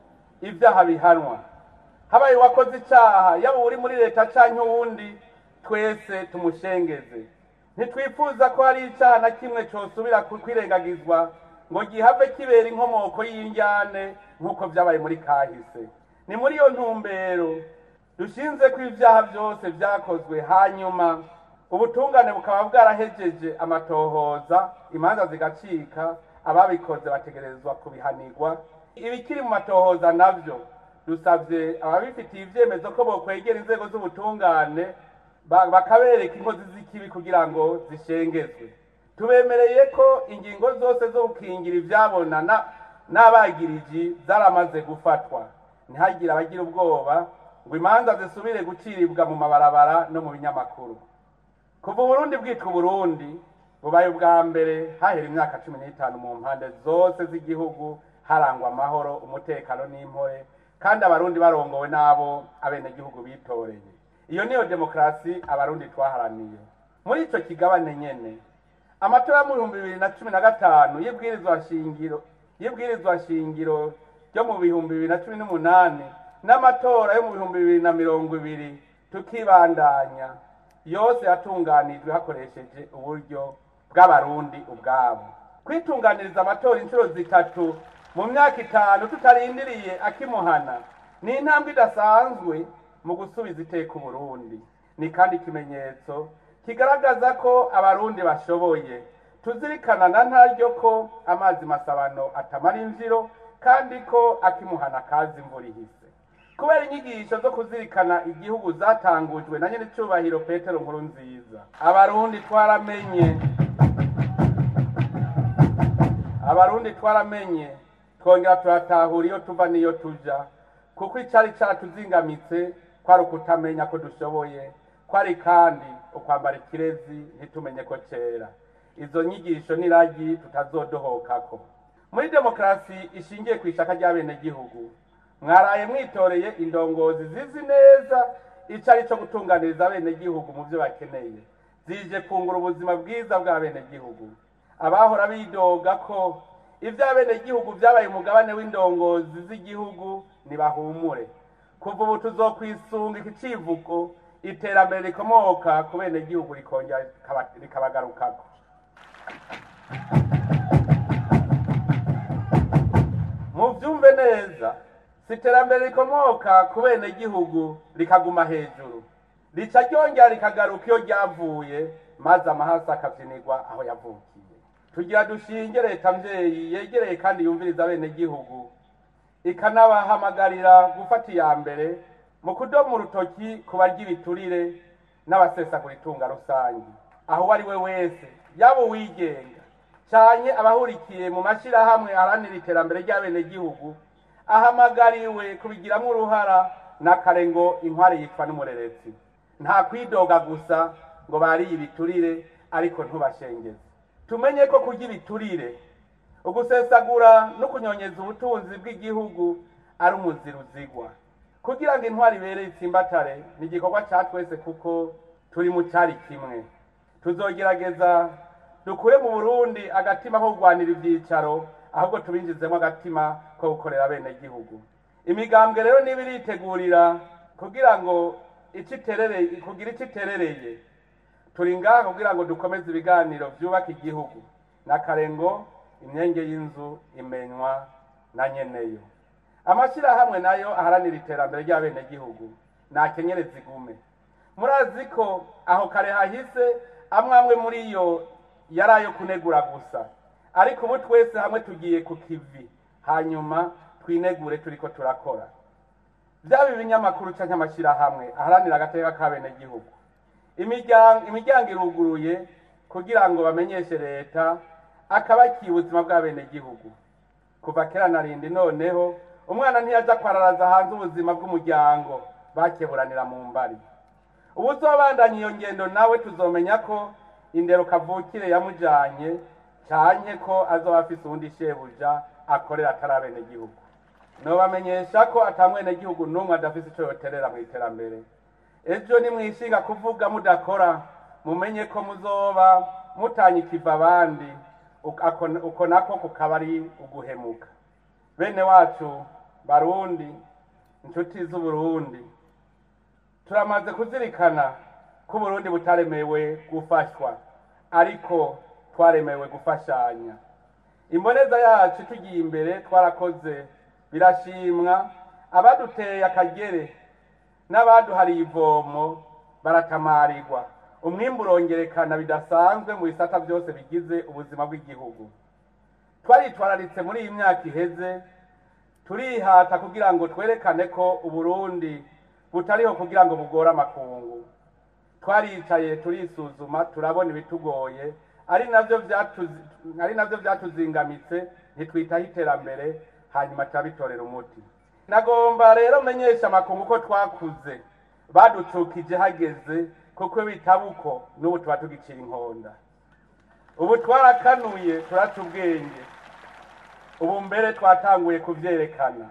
ibyaha bihanwa habaye uwakoze icyaha yaba uri muri leta cyangwa uwundi twese tumushengeze ntitwifuza ko hari icyaha na kimwe cyosubira kwirengagizwa ngo gihave kibera inkomoko y'injyane nk'uko byabaye muri kahise ni muri iyo ntumbero dushinze ko ibyaha byose byakozwe hanyuma ubutungane bukaba bwarahejeje amatohoza imanza zigacika ababikoze bategerezwa kubihanirwa ibikiri mu matohoza nabyo dusabye ababifitiye ibyemezo ko bokwegera inzego z'ubutungane bakabereka inkozi z'ikibi kugira ngo zishengezwe tubemereye ko ingingo zose zo gukingira ibyabona n'abagiriji zaramaze gufatwa ntihagire abagira ubwoba ngo imanza zisubire guciribwa mu mabarabara no mu binyamakuru kuva uburundi bwitwa uburundi bubaye ubwa mbere hahera imyaka cumi n'itanu mu mpande zose z'igihugu harangwa amahoro umutekano n'impore kandi abarundi barongowe n'abo abenegihugu bitoreye iyo niyo demokarasi abarundi twaharaniye muri icyo kigabane nyene amatora yo mu bihumbi bibiri na cumi na gatanu y'ibwirizwa shingiro y'ibwirizwa shingiro ryo mu bihumbi bibiri na cumi n'umunani n'amatora yo mu bihumbi bibiri na mirongo ibiri tukibandanya yose yatunganijwe hakoresheje uburyo bw'abarundi ubwabo kwitunganiriza amatora inshuro zitatu mu myaka itanu tutarindiriye akimuhana ni intambwe idasanzwe mu gusubiza iteka uburundi ni kandi ikimenyetso kigaragaza ko abarundi bashoboye tuzirikana na ntaryo ko amazi masabano atamara imviro kandi ko akimuhana kazi imvura ihise kubera inyigisho zo kuzirikana igihugu zatangujwe na nyine cyubahiro petero nkuru nziza abarundi twaramenye abarundi twaramenye twongera turatahura iyo tuva n'iyo tuja kuko icyari cyaratuzingamitse kwari ukutamenya ko dushoboye kwari kandi ukwambara ikirezi ntitumenye ko kera izo nyigisho n'iragi tutazodohokako muri demokarasi ishingiye ku ishaka ry'abenegihugu mwaraye mwitoreye indongozi zizi neza icyo ari cyo gutunganiriza abenegihugu mu byo bakeneye zije kungura ubuzima bwiza bw'abenegihugu abahora bidoga ko iby'abenegihugu byabaye umugabane w'indongozi z'igihugu ntibahumure kuva ubu tuzokwisunga iki civugo iterambere rikomoka ku benegihugu rikongera rikabagarukako mubyumve neza si iterambere rikomoka ku benegihugu rikaguma hejuru rica ryongera rikagaruka iyo ryavuye maze amahasi akabyinirwa aho yavukiye tugira dushinge leta mbyeyi yegereye kandi yumviriza abenegihugu ikanabahamagarira gufata iya mbere mu kudoma urutoki ku barya ibiturire n'abasesagura itunga rusange aho uwo ari we wese yaba uwigenga cyane abahurikiye mu mashyirahamwe aharanira iterambere ry'abenegihugu ahamagariwe kubigiramo uruhara n'akare ngo inkware yitwa n'umurerezi nta kwidoga gusa ngo bariye ibiturire ariko ntubashengeze tumenye ko kurya ibiturire ugusesagura no kunyonyeza ubutunzi bw'igihugu ari umuzira uzigwa kugira ngo intwari ibereye itsimbatare ni igikorwa cya twese kuko turi mu cyari kimwe tuzogerageza dukure mu burundi agatima ko kurwanira ibyicaro ahubwo tubinjizemo agatima ko gukorera bene gihugu imigambwe rero niba iritegurira kugira ngo kugira icyo iterereye turi ngaha kugira ngo dukomeze ibiganiro byubaka igihugu n'akarengo imyenge y'inzu imenywa na nyeneyo amashyirahamwe nayo aharanira iterambere ry'abenegihugu nakenyereza igume murazi ko aho kare hahise amwe amwe muri yo yari ayo kunegura gusa ariko ubu twese hamwe tugiye ku kivi hanyuma twinegure turi ko turakora byaba ibinyamakuru cyangwa amashyirahamwe aharanira agateka k'abenegihugu imiryango iruguruye kugira ngo bamenyeshe leta akabakiye ubuzima bw'abenegihugu kuva kera na rindi noneho umwana ntiyajya kwararaza hanze ubuzima bw'umuryango bakeburanira mu mbari ubu uzobandanya iyo ngendo nawe tuzomenya ko indero kavukire yamujyanye canke ko azoba afise uwundi shebuja akorera atari abenegihugu nobamenyesha ko ata mwenegihugu n'umwe adafise ico yoterera mu iterambere ejo nimwishinga kuvuga mudakora mumenye ko muzoba mutanye ikiva abandi uko- uko nako kukaba ari uguhemuka bene wacu barundi inshuti z'uburundi turamaze kuzirikana ko uburundi butaremewe gufashwa ariko twaremewe gufashanya imboneza yacu tugiye imbere twarakoze birashimwa abaduteye akagere n'abaduhariye ivomo baratamarirwa umwimbu urongerekana bidasanzwe mu bisata byose bigize ubuzima bw'igihugu twaritwararitse muri iyi myaka iheze turihata kugira ngo twerekane ko uburundi butariho kugira ngo bugore amakungu twaricaye turisuzuma turabona ibitugoye ari navyo vyatuzi- ari navyo vyatuzingamitse ntitwitaho iterambere hanyuma turabitorera umuti nagomba rero menyesha amakungu ko twakuze baducukije hageze kuko bitaba uko n'ubu tuba tugicira inkonda ubu twarakanuye turaca ubwenge ubu mbere twatanguye kuvyerekana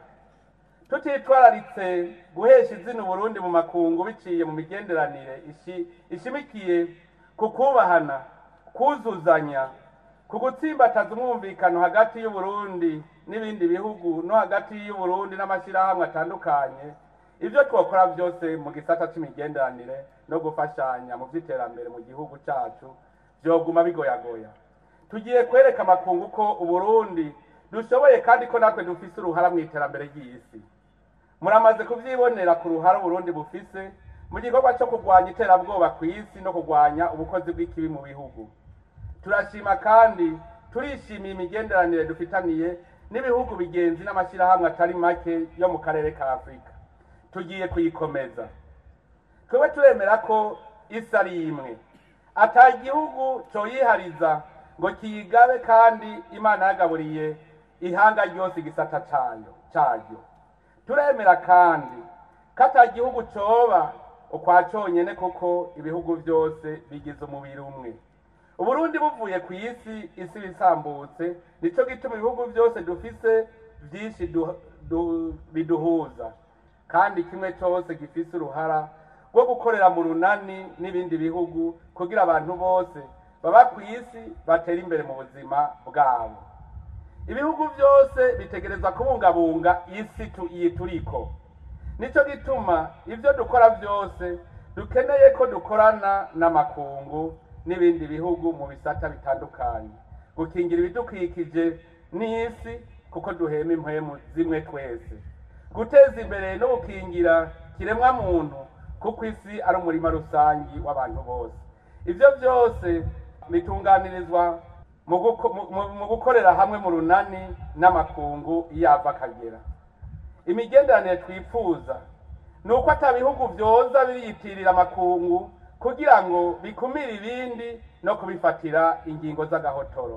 tutitwararitse guhesha izina uburundi mu makungu biciye mu migenderanire ishi- ishimikiye ku kubahana kuzuzanya ku gutsimbataza umwumvikano hagati y'uburundi n'ibindi bihugu no hagati y'uburundi n'amashyirahamwe atandukanye ibyo twakora byose mu gisata c'imigenderanire no gufashanya mu vy'iterambere mu gihugu cacu vyoguma bigoyagoya tugiye kwereka amakungu ko uburundi dushoboye kandi ko natwe dufise uruhara mu iterambere ry'isi muramaze kuvyibonera ku ruhara uburundi bufise mu gikorwa co kurwanya iterabwoba ku isi no kurwanya ubukozi bw'ikibi mu bihugu turashima kandi turishimiye imigenderanire dufitaniye n'ibihugu bigenzi n'amashyirahamwe atari make yo mu karere ka afurika tugiye kuyikomeza twebwe turemera ko isi ari imwe ata gihugu coyihariza ngo kiyigabe kandi imana yagaburiye ihanga ryose igisata cayo caryo turemera kandi ko ata gihugu coba ukwa conyene kuko ibihugu byose bigize umubiri umwe uburundi buvuye ku isi isi bisambutse nico gituma ibihugu byose dufise vyinshi du- du- biduhuza kandi kimwe cose gifise uruhara rwo gukorera mu runani n'ibindi bihugu kugira abantu bose baba ku isi batera imbere mu buzima bwabo ibihugu byose bitegerezwa kubungabunga isi tu- iyi turiko nico gituma ibyo dukora byose dukeneye ko dukorana n'amakungu n'ibindi bihugu mu bisata bitandukanye gukingira ibidukikije n'isi kuko duhema impwemu zimwe twese guteza imbere no gukingira kiremwa muntu kuko isi ari umurima rusangi w'abantu bose ibyo byose bitunganirizwa mu guko- mu- mu- mu gukorera hamwe mu runani n'amakungu iyo ava akagera imigenderanire twifuza ni uko ata bihugu byoza biriyitirira amakungu kugira ngo bikumire ibindi no kubifatira ingingo z'agahotoro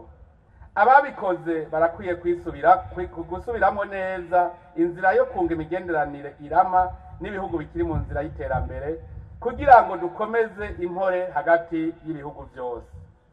ababikoze barakwiye kwisubira kwi- gusubiramo neza inzira yo kunga imigenderanire irama n'ibihugu bikiri mu nzira y'iterambere kugira ngo dukomeze impore hagati y'ibihugu byose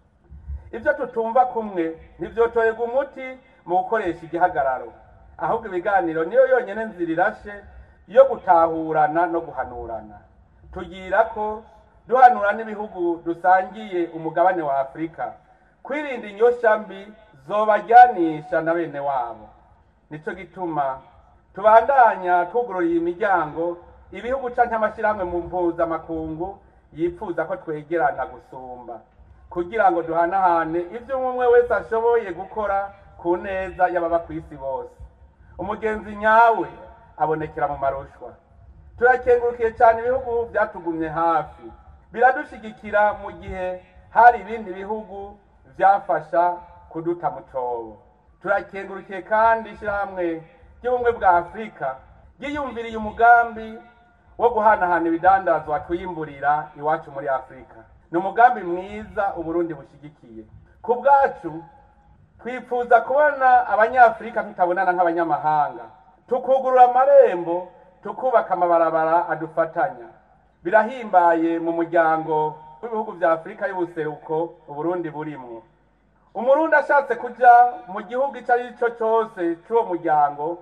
ibyo tutumva kumwe ntibyotorerwa umuti mu gukoresha igihagararo ahubwo ibiganiro niyo yonyine nzira irashe yo gutahurana no guhanurana tugira ko duhanura n'ibihugu dusangiye umugabane wa afurika kwirinda inyosha mbi zobajyanisha na bene wabo nicyo gituma tubandanya twugururiye imiryango ibihugu canke amashyirahamwe mu mpuzamakungu yifuza ko twegerana gusumba kugira ngo duhanahane ibyo umwe umwe wese ashoboye gukora ku neza y'ababa ku isi bose umugenzi nyawe abonekera mu marushwa turakengurukiye cyane ibihugu byatugumye hafi biradushigikira mu gihe hari ibindi bihugu byafasha kuduta mu cobo turakengurukiye kandi ishyirahamwe ry'ubumwe bwa afurika ryiyumviriye umugambi wo guhanahana ibidandazwa twiyimburira iwacu muri afurika ni umugambi mwiza uburundi bushyigikiye ku bwacu twifuza kubona abanyafurika tutabonana nk'abanyamahanga tukugurura amarembo tukubaka amabarabara adufatanya birahimbaye mu muryango w'ibihugu bya afurika y'ubuseruko uburundi burimwo umurundi ashatse kuja mu gihugu icyo ari cyo cyose cy'uwo muryango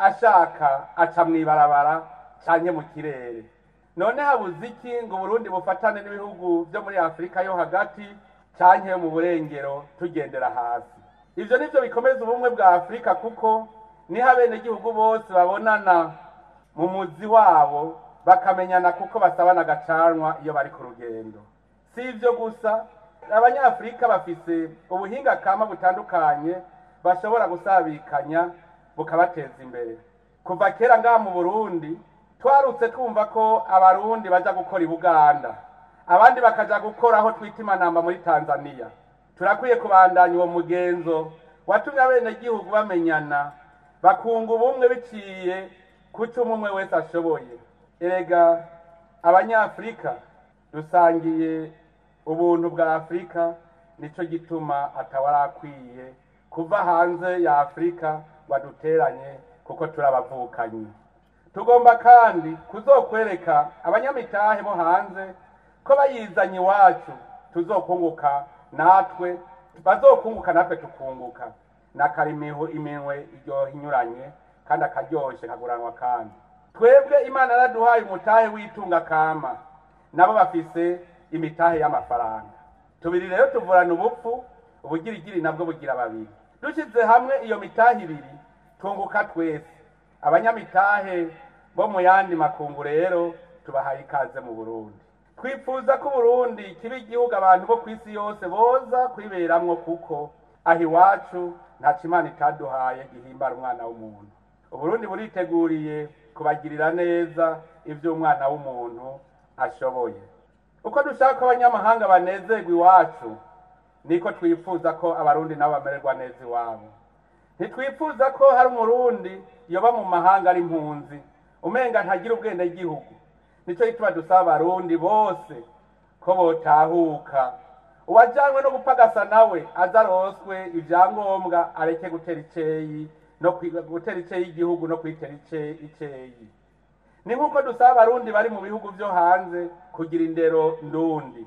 ashaka aca mw'ibarabara canke mu kirere none habuze iki ngo uburundi bufatane n'ibihugu byo muri afurika yo hagati canke mu burengero tugendera hasi ivyo nivyo bikomeza ubumwe bwa afurika kuko niho abenegihugu bose babonana mu muzi wabo bakamenyana kuko basabana agacanwa iyo bari ku rugendo si ivyo gusa abanyafurika bafise ubuhinga kama butandukanye bashobora gusabikanya bukabateza imbere kuva kera ngaha mu burundi twarutse twumva ko abarundi baja gukora i buganda abandi bakaja gukora aho twita imanamba muri tanzania turakwiye kubandanya uwo mugenzo watumye abenegihugu bamenyana bakunga ubumwe biciye ku cyo umwe wese ashoboye erega abanyafurika dusangiye ubuntu bwa afurika nico gituma atawarakwiye kuva hanze ya afurika ngo aduteranye kuko turabavukanyi tugomba kandi kuzokwereka abanyamitahe bo hanze ko bayizanye iwacu tuzokunguka natwe bazokunguka natwe tukunguka nakarimiho iminwe iryoha inyuranye kandi akaryoshe kaguranwa kandi twebwe imana yaraduhaye umutahe w'itunga kama nabo bafise imitahe y'amafaranga tubiri rero tuvurana ubupfu ubugirigiri nabwo bugira babiri dushyize hamwe iyo mitahe ibiri tunguka twese abanyamitahe bo mu yandi makungu rero tubahaye ikaze mu burundi twifuza ko uburundi kiba igihugu abantu bo ku isi yose boza kwiberamwo kuko aho iwacu nta kimana itaduhaye gihimbara umwana w'umuntu uburundi buriteguriye kubagirira neza ibyo umwana w'umuntu ashoboye uko dushaka ko abanyamahanga banezerwa iwacu niko twifuza ko abarundi nabo bamererwa neza iwabo ntitwifuza ko hari umurundi yoba mu mahanga ari impunzi umenga ntagira ubwende gihugu nicyo gituma dusaba abarundi bose ko botahuka uwajanywe no gupagasa nawe aza aroswe ibyangombwa areke gutera iceyi no kwi- gutera iceyi igihugu no kwitera ice- iceyi ni nk'uko dusaba abarundi bari mu bihugu byo hanze kugira indero ndundi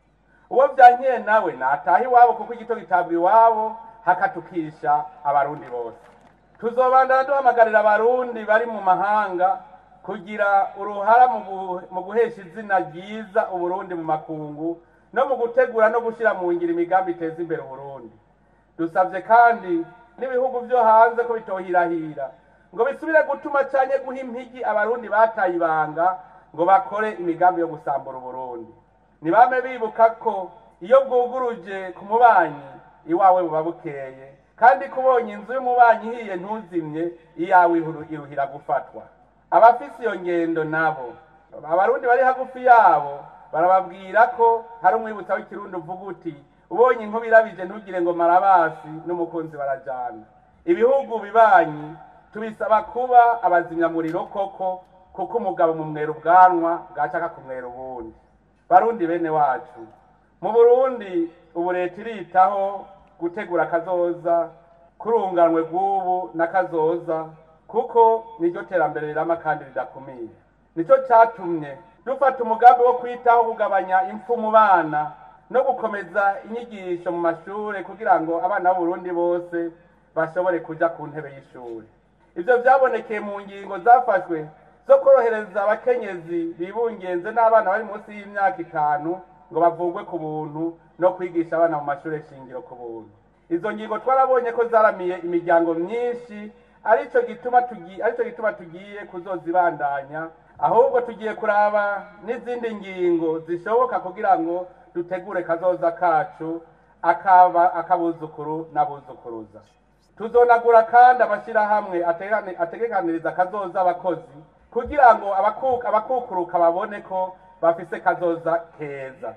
uwo byankiye nawe nataha iwabo kuko igito gitabwa iwabo hakatukisha abarundi bose tuzobandana duhamagarira abarundi bari mu mahanga kugira uruhara mu gu- mu guhesha izina ryiza uburundi mu makungu no mu gutegura no gushyira mu ngiro imigambi iteza imbere uburundi dusabye kandi n'ibihugu byo hanze ko bitohirahira ngo bisubire gutuma cyane guha impigi abarundi bataye ibanga ngo bakore imigambi yo gusambura uburundi ntibame bibuka ko iyo bwuguruje ku mubanyi iwawe buba bukeye kandi kubonye inzu y'umubanyi ihiye ntuzimye iyawe iru- iruhira gufatwa abafise iyo ngendo nabo abarundi bari hagufi yabo barababwira ko hari umwibutsa w'ikirundi uvuga uti ubonye inkuba irabije ntugire ngo marabasi n'umukunzi barajana ibihugu bibanyi tubisaba kuba abazimyamuriro koko kuko umugabo mu mwera ubwanwa bwacaka kumwera ubundi barundi bene wacu mu burundi ubu leta iritaho gutegura akazoza kurunganwe bw'ubu n'akazoza kuko niryo terambere rirama kandi ridakumira nicyo cyatumye dufata umugambi wo kwitaho kugabanya impfu mu bana no gukomeza inyigisho mu mashuri kugira ngo abana b'uburundi bose bashobore kuja ku ntebe y'ishuri ivyo vyabonekeye mu ngingo zafashwe zo korohereza abakenyezi bibungenze n'abana bari munsi y'imyaka itanu ngo bavugwe ku buntu no kwigisha abana mu mashuri shingiro ku buntu izo ngingo twarabonye ko zaramiye imiryango myinshi arico gituma tugiye arico gituma tugiye kuzozibandanya ahubwo tugiye kuraba n'izindi ngingo zishoboka kugira ngo dutegure kazoza kacu akaba akabuzukuru n'abuzukuruza tuzonagura kandi amashyirahamwe ategani- ategekaniriza kazoza abakozi kugira ngo abaku- abakukuruka babone ko bafise kazoza keza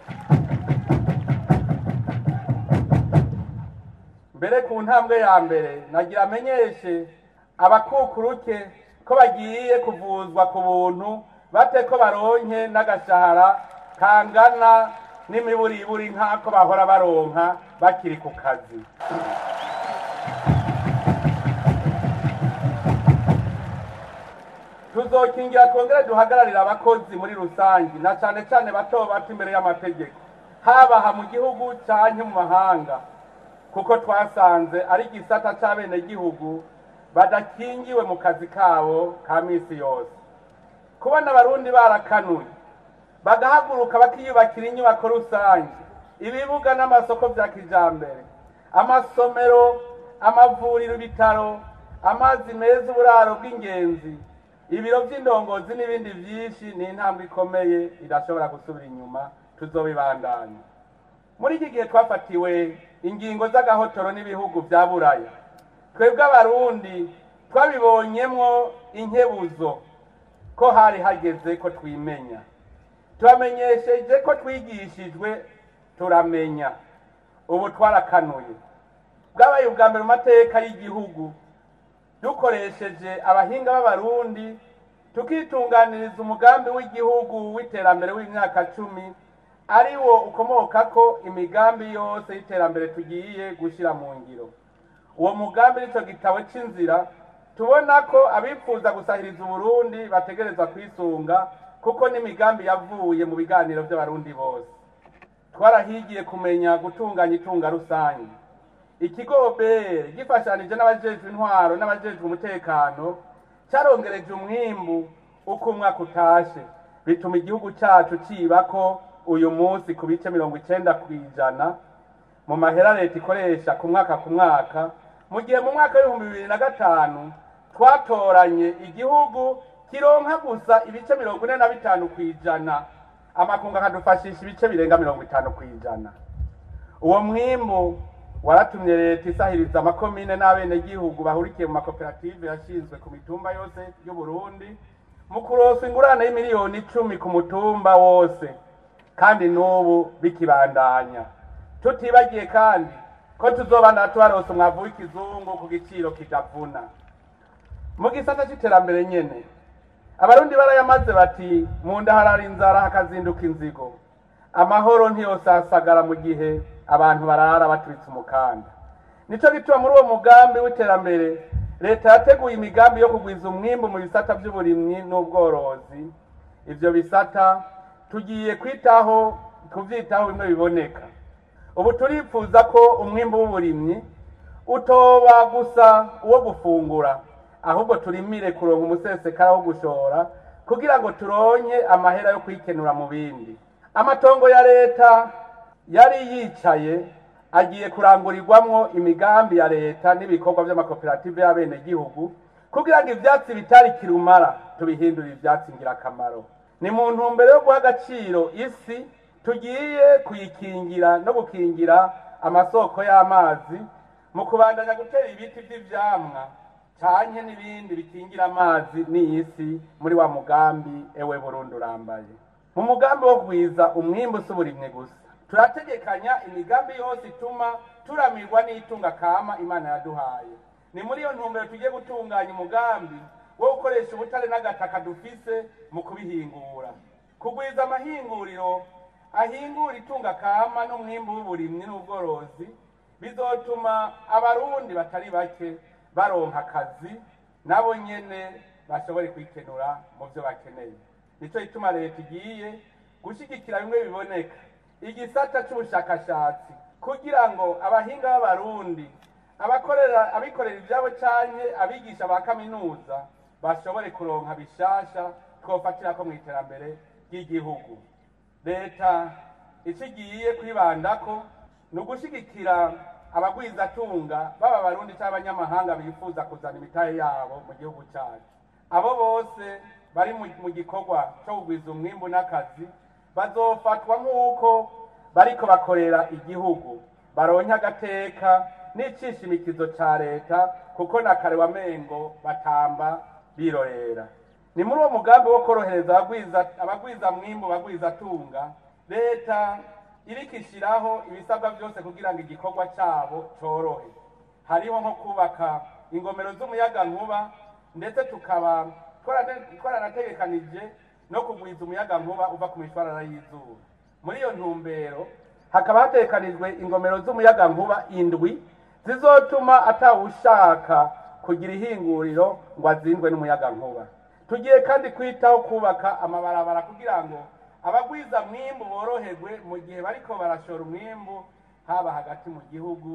mbere ku ntambwe ya mbere nagira amenyeshe abakukuruke ko bagiye kuvuzwa ku buntu bate ko baronke n'agashahara kangana n'imiburiburi nk'ako bahora baronka bakiri ku kazi tuzokingira twongere duhagararire abakozi muri rusange na cane cane bato bato imbere y'amategeko habaha mu gihugu canke mu mahanga kuko twasanze ari igisata c'abenegihugu badakingiwe mu kazi kabo ka misi yose kubona abarundi barakanuye bagahaguruka bakiyubakira inyubako rusange ibibuga n'amasoko vya kijambere amasomero amavuriro ibitaro amazi meza uburaro bw'ingenzi ibiro vy'indongozi n'ibindi vyinshi ni intambwe ikomeye idashobora gusubira inyuma tuzobibandanya muri iki gihe twafatiwe ingingo z'agahotoro n'ibihugu vya buraya twebwe abarundi twabibonyemwo inkebuzo ko hari hageze ko twimenya tubamenyesheje ko twigishijwe turamenya ubu twarakanuye bwabaye ubwa mbere mu mateka y'igihugu dukoresheje abahinga b'abarundi tukitunganiriza umugambi w'igihugu w'iterambere w'imyaka cumi ari wo ukomoka ko imigambi yose y'iterambere tugiye gushyira mu ngiro uwo mugambi nicyo gitabo cy'inzira tubona ko abifuza gusahiriza uburundi bategerezwa kwisunga kuko n'imigambi yavuye mu biganiro by'abarundi bose twarahigiye kumenya gutunganya itunga rusange ikigo obere gifashanije n'abajejwe intwaro n'abajejwe umutekano cyarongereje umwimbu uko umwaka utashe bituma igihugu cyacu cibako uyu munsi ku bice mirongo icenda ku ijana mu mahera leta ikoresha ku mwaka ku mwaka mu gihe mu mwaka w'ibihumbi bibiri na gatanu twatoranye igihugu kironka gusa ibice mirongo ine na bitanu ku ijana amakungu akadufashisha ibice birenga mirongo itanu ku ijana uwo mwimbu waratumye leta isahiriza amakomine n'abenegihugu bahurikiye mu makoperative yashinzwe ku mitumba yose y'uburundi mu kurosa ingurane y'imiliyoni icumi ku mutumba wose kandi n'ubu bikibandanya tutibagiye kandi ko tuzobana tubaronsa umwavu w'ikizungu ku giciro kitavuna mu gisata c'iterambere nyene abarundi barayamaze bati mu nda harara inzara hakazinduka inzigo amahoro ntiyosasagara mu gihe abantu barara baturitse umukanda nico gituma muri uwo mugambi w'iterambere leta yateguye imigambi yo kugwiza umwimbu mu bisata by'uburimyi n'ubworozi ivyo bisata tugiye kwitaho kuvyitaho bimwe biboneka ubu turifuza ko umwimbu w'uburimyi utoba gusa uwo gufungura ahubwo turimire kuronka umusesekara wo gushora kugira ngo turonke amahera yo kwikenura mu bindi amatongo ya leta yari yicaye agiye kurangurirwamwo imigambi ya leta n'ibikorwa by'amakoperative y'abenegihugu kugira ngo ivyatsi bitari kirumara tubihindurire ivyatsi ngirakamaro ni mu ntumbero yo guha agaciro isi tugiye kuyikingira no gukingira amasoko y'amazi mu kubandanya gutera ibiti vy'ivyamwa canke n'ibindi bikingira amazi n'isi muri wa mugambi ewe Burundi urambaye mu mugambi wo kugwiza umwimbu usuburimwe gusa turategekanya imigambi yose ituma turamirwa n'itunga kama imana yaduhaye ni muri iyo ntumbero tugiye gutunganya umugambi wo gukoresha ubutare n'agataka dufise mu kubihingura kugwiza amahinguriro ahingura itunga kama n'umwimbu w'uburimyi n'ubworozi bizotuma abarundi batari bake baronka akazi nabo nyene bashobore kwikenura mu byo bakeneye nico gituma leta igiye gushigikira bimwe biboneka igisata c'ubushakashatsi kugira ngo abahinga b'abarundi abakorera abikorera ivyabo canke abigisha ba kaminuza bashobore kuronka bishasha twofatirako mu iterambere ry'igihugu leta ico igiye kwibandako ni ugushigikira abagwizatunga baba abarundi cyangwa abanyamahanga bifuza kuzana imitahe yabo mu gihugu cyacu abo bose bari mu gikorwa cyo kugwiza umwimbu n'akazi bazofatwa nk'uko bariko bakorera igihugu baronke agateka n'icishimikizo ca leta kuko na kare wamengo batamba birorera ni muri uwo mugambi wo korohereza abagwiza mwimbu bagwiza tunga leta iriko ishiraho ibisabwa byose kugira ngo igikorwa cyabo cyorohe hariho nko kubaka ingomero z'umuyaga nkuba ndetse tukaba twaranategekanije no kugwiza umuyaga nkuba uva ku mishwarara y'izuba muri iyo ntumbero hakaba hatekanijwe ingomero z'umuyaga nkuba indwi zizotuma atawushaka kugira ihinguriro ngo azindwe n'umuyaga nkuba tugiye kandi kwitaho kubaka amabarabara kugira ngo abagwiza mwimbu boroherwe mu gihe bariko barashora umwimbu haba hagati mu gihugu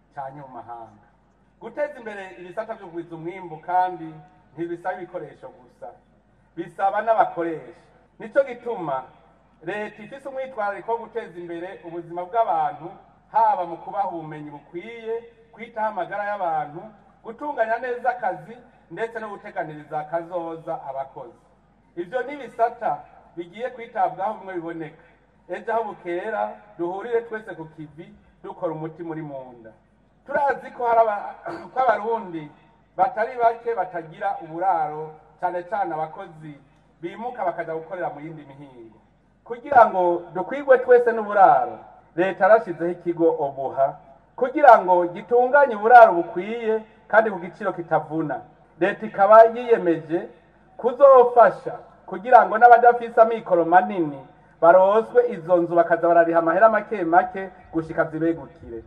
canye mu mahanga guteza imbere ibisata byo kugwiza umwimbu kandi ntibisaba ibikoresho gusa bisaba n'abakoresha nico gituma leta ifise umwitwarariko wo guteza imbere ubuzima bw'abantu haba mu kubaha ubumenyi bukwiye kwitaho amagara y'abantu gutunganya neza akazi ndetse no guteganiriza akazoza abakozi ivyo ni ibisata bigiye kwitabwaho bimwe biboneka ejo aho bukera duhurire twese ku kivi dukora umuti muri munda turazi ko hari aba- ko abarundi batari bake batagira uburaro cyane cyane abakozi bimuka bakaja gukorera mu yindi mihingo kugira ngo dukwigwe twese n'uburaro leta yarashizeho ikigo obuha kugira ngo gitunganye uburaro bukwiye kandi ku giciro kitavuna leta ikaba yiyemeje kuzofasha kugira ngo n'abadafise amikoro manini baroswe izo nzu bakaza barariha amahera make make gushika zibegukire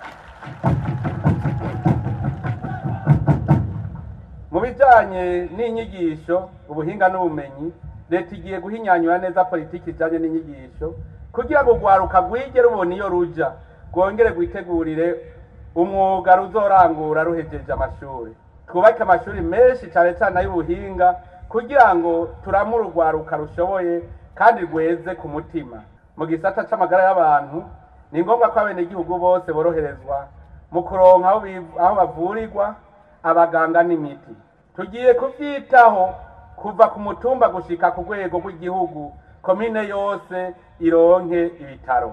mu bijanye n'inyigisho ubuhinga n'ubumenyi leta igiye guhinyanyura neza politiki ijanye n'inyigisho kugira ngo urwaruka rwige rubona iyo ruja rwongere rwitegurire umwuga ruzorangura ruhejeje amashuri twubake amashuri menshi cyane cyane ay'ubuhinga kugira ngo turamure urwaruka rushoboye kandi rweze ku mutima mu gisata c'amagara y'abantu ni ngombwa ko abenegihugu bose boroherezwa mu kuronka aho biv- aho bavurirwa abaganga n'imiti tugiye kuvyitaho kuva ku mutumba gushika ku rwego rw'igihugu komine yose ironke ibitaro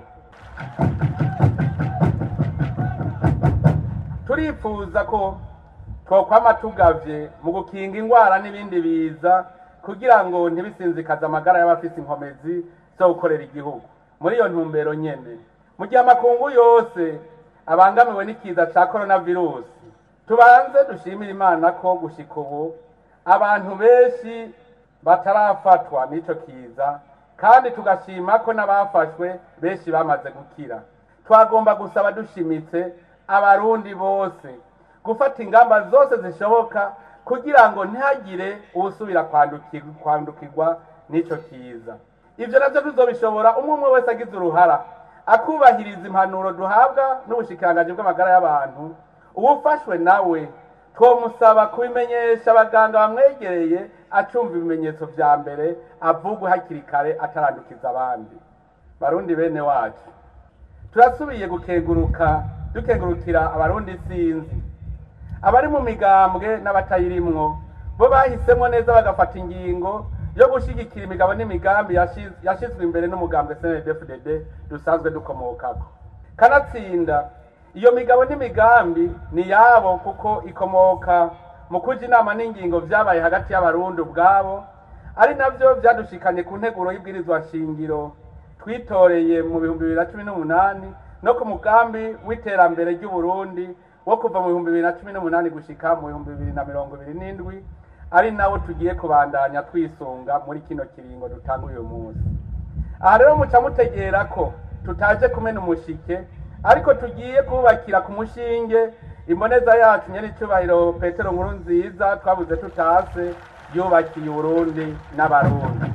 turifuza ko twokwama tugavye mu gukinga ingwara n'ibindi biza kugira ngo ntibisinzikaze amagara y'abafise inkomezi zo gukorera igihugu muri iyo ntumbero nyene mu gihe amakungu yose abangamiwe n'ikiza ca coronavirusi tubanze dushimire imana ko gushika ubu abantu benshi batarafatwa n'ico kiza kandi tugashima ko n'abafashwe benshi bamaze gukira twagomba gusaba dushimitse abarundi bose gufata ingamba zose zishoboka kugira ngo ntihagire uwusubira kwanduki- kwandukirwa n'ico kiza ivyo navyo tuzobishobora umwe umwe wese agize uruhara akubahiriza impanuro duhabwa n'ubushikiranganji bw'amagara y'abantu uwufashwe nawe twomusaba kubimenyesha abaganga bamwegereye acumva ibimenyetso vya mbere avugwe hakiri kare atarandukiza abandi barundi bene wacu turasubiye gukenguruka dukengurukira abarundi sinzi abari mu migambwe n'abatayirimwo bo bahisemo neza bagafata ingingo yo gushigikira imigabo n'imigambi yashi- yashizwe imbere n'umugambwe CNDD-FDD dusanzwe dukomokako kanatsinda iyo migabo n'imigambi ni yabo kuko ikomoka mu kuja inama n'ingingo vyabaye hagati y'abarundi ubwabo ari navyo vyadushikanye ku nteguro y'ibwirizwa shingiro twitoreye mu bihumbi bibiri na cumi n'umunani no ku mugambi w'iterambere ry'uburundi wo kuva mu bihumbi bibiri na cumi n'umunani gushika mu bihumbi bibiri na mirongo ibiri n'indwi ari nawo tugiye kubandanya twisunga muri kino kiringo dutanga uyu munsi aha rero muca mutegera ko tutaje kumena umushike ariko tugiye kubakira ku mushinge imboneza yacu nyene icubahiro petero nkuru nziza twabuze tutase yubakiye uburundi n'abarundi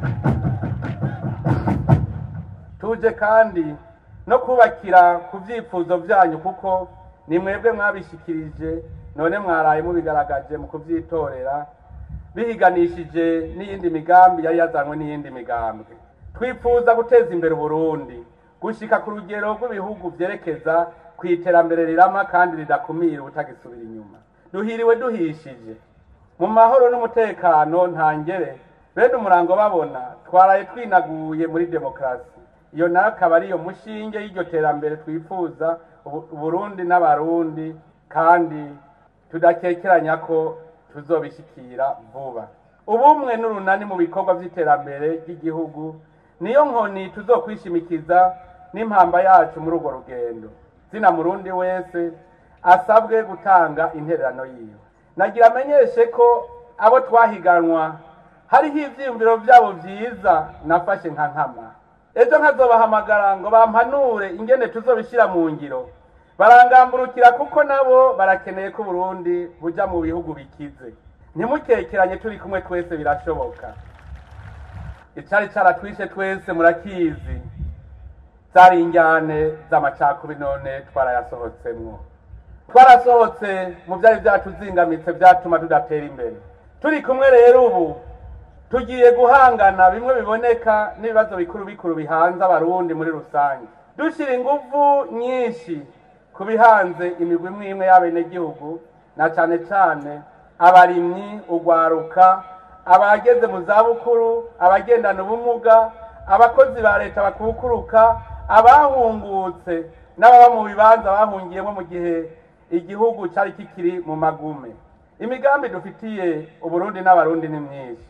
tuje kandi no kubakira ku vyifuzo vyanyu kuko ni mwebwe mwabishikirije none mwaraye mubigaragaje mu kuvyitorera bihiganishije n'iyindi migambi yari yazanywe n'iyindi migambwe twifuza guteza imbere uburundi gushika ku rugero rw'ibihugu vyerekeza ku iterambere rirama kandi ridakumira ubutagisubira inyuma duhiriwe duhishije mu mahoro n'umutekano ntangere bene umurango babona twaraye twinaguye muri demokarasi iyo nayo akaba ariyo mushinge y'iryo terambere twifuza Ubu- uburundi n'abarundi kandi tudakekeranya ko tuzobishikira vuba ubumwe n'urunani mu bikorwa vy'iterambere ry'igihugu niyo nkoni tuzokwishimikiza n'impamba yacu muri urwo rugendo zina murundi wese asabwe gutanga intererano yiwe nagira amenyeshe ko abo twahiganwa hariho ivyiyumviro vyabo vyiza nafashe nka nkama ejo nkazobahamagara ngo bampanure ingene tuzobishira mu ngiro barangamburukira kuko nabo barakeneye ko uburundi buja mu bihugu bikize ntimukekeranye turi kumwe twese birashoboka icari caratwishe twese murakizi zari injyane z'amacakubiri none twarayasohotsemwo twarasohotse mu byari byatuzingamitse byatuma tudatera imbere turi kumwe rero ubu tugiye guhangana bimwe biboneka n'ibibazo bikuru bikuru bihanze abarundi muri rusange dushyira ingufu nyinshi ku bihanze imigwi imwe imwe y'abenegihugu na cyane cyane abarimyi ugwaruka abageze mu zabukuru abagendana ubumuga abakozi ba leta bakukuruka abahungutse n'ababa mu bibanza bahungiyemo mu gihe igihugu cyari kikiri mu magume imigambi dufitiye uburundi n'abarundi ni myinshi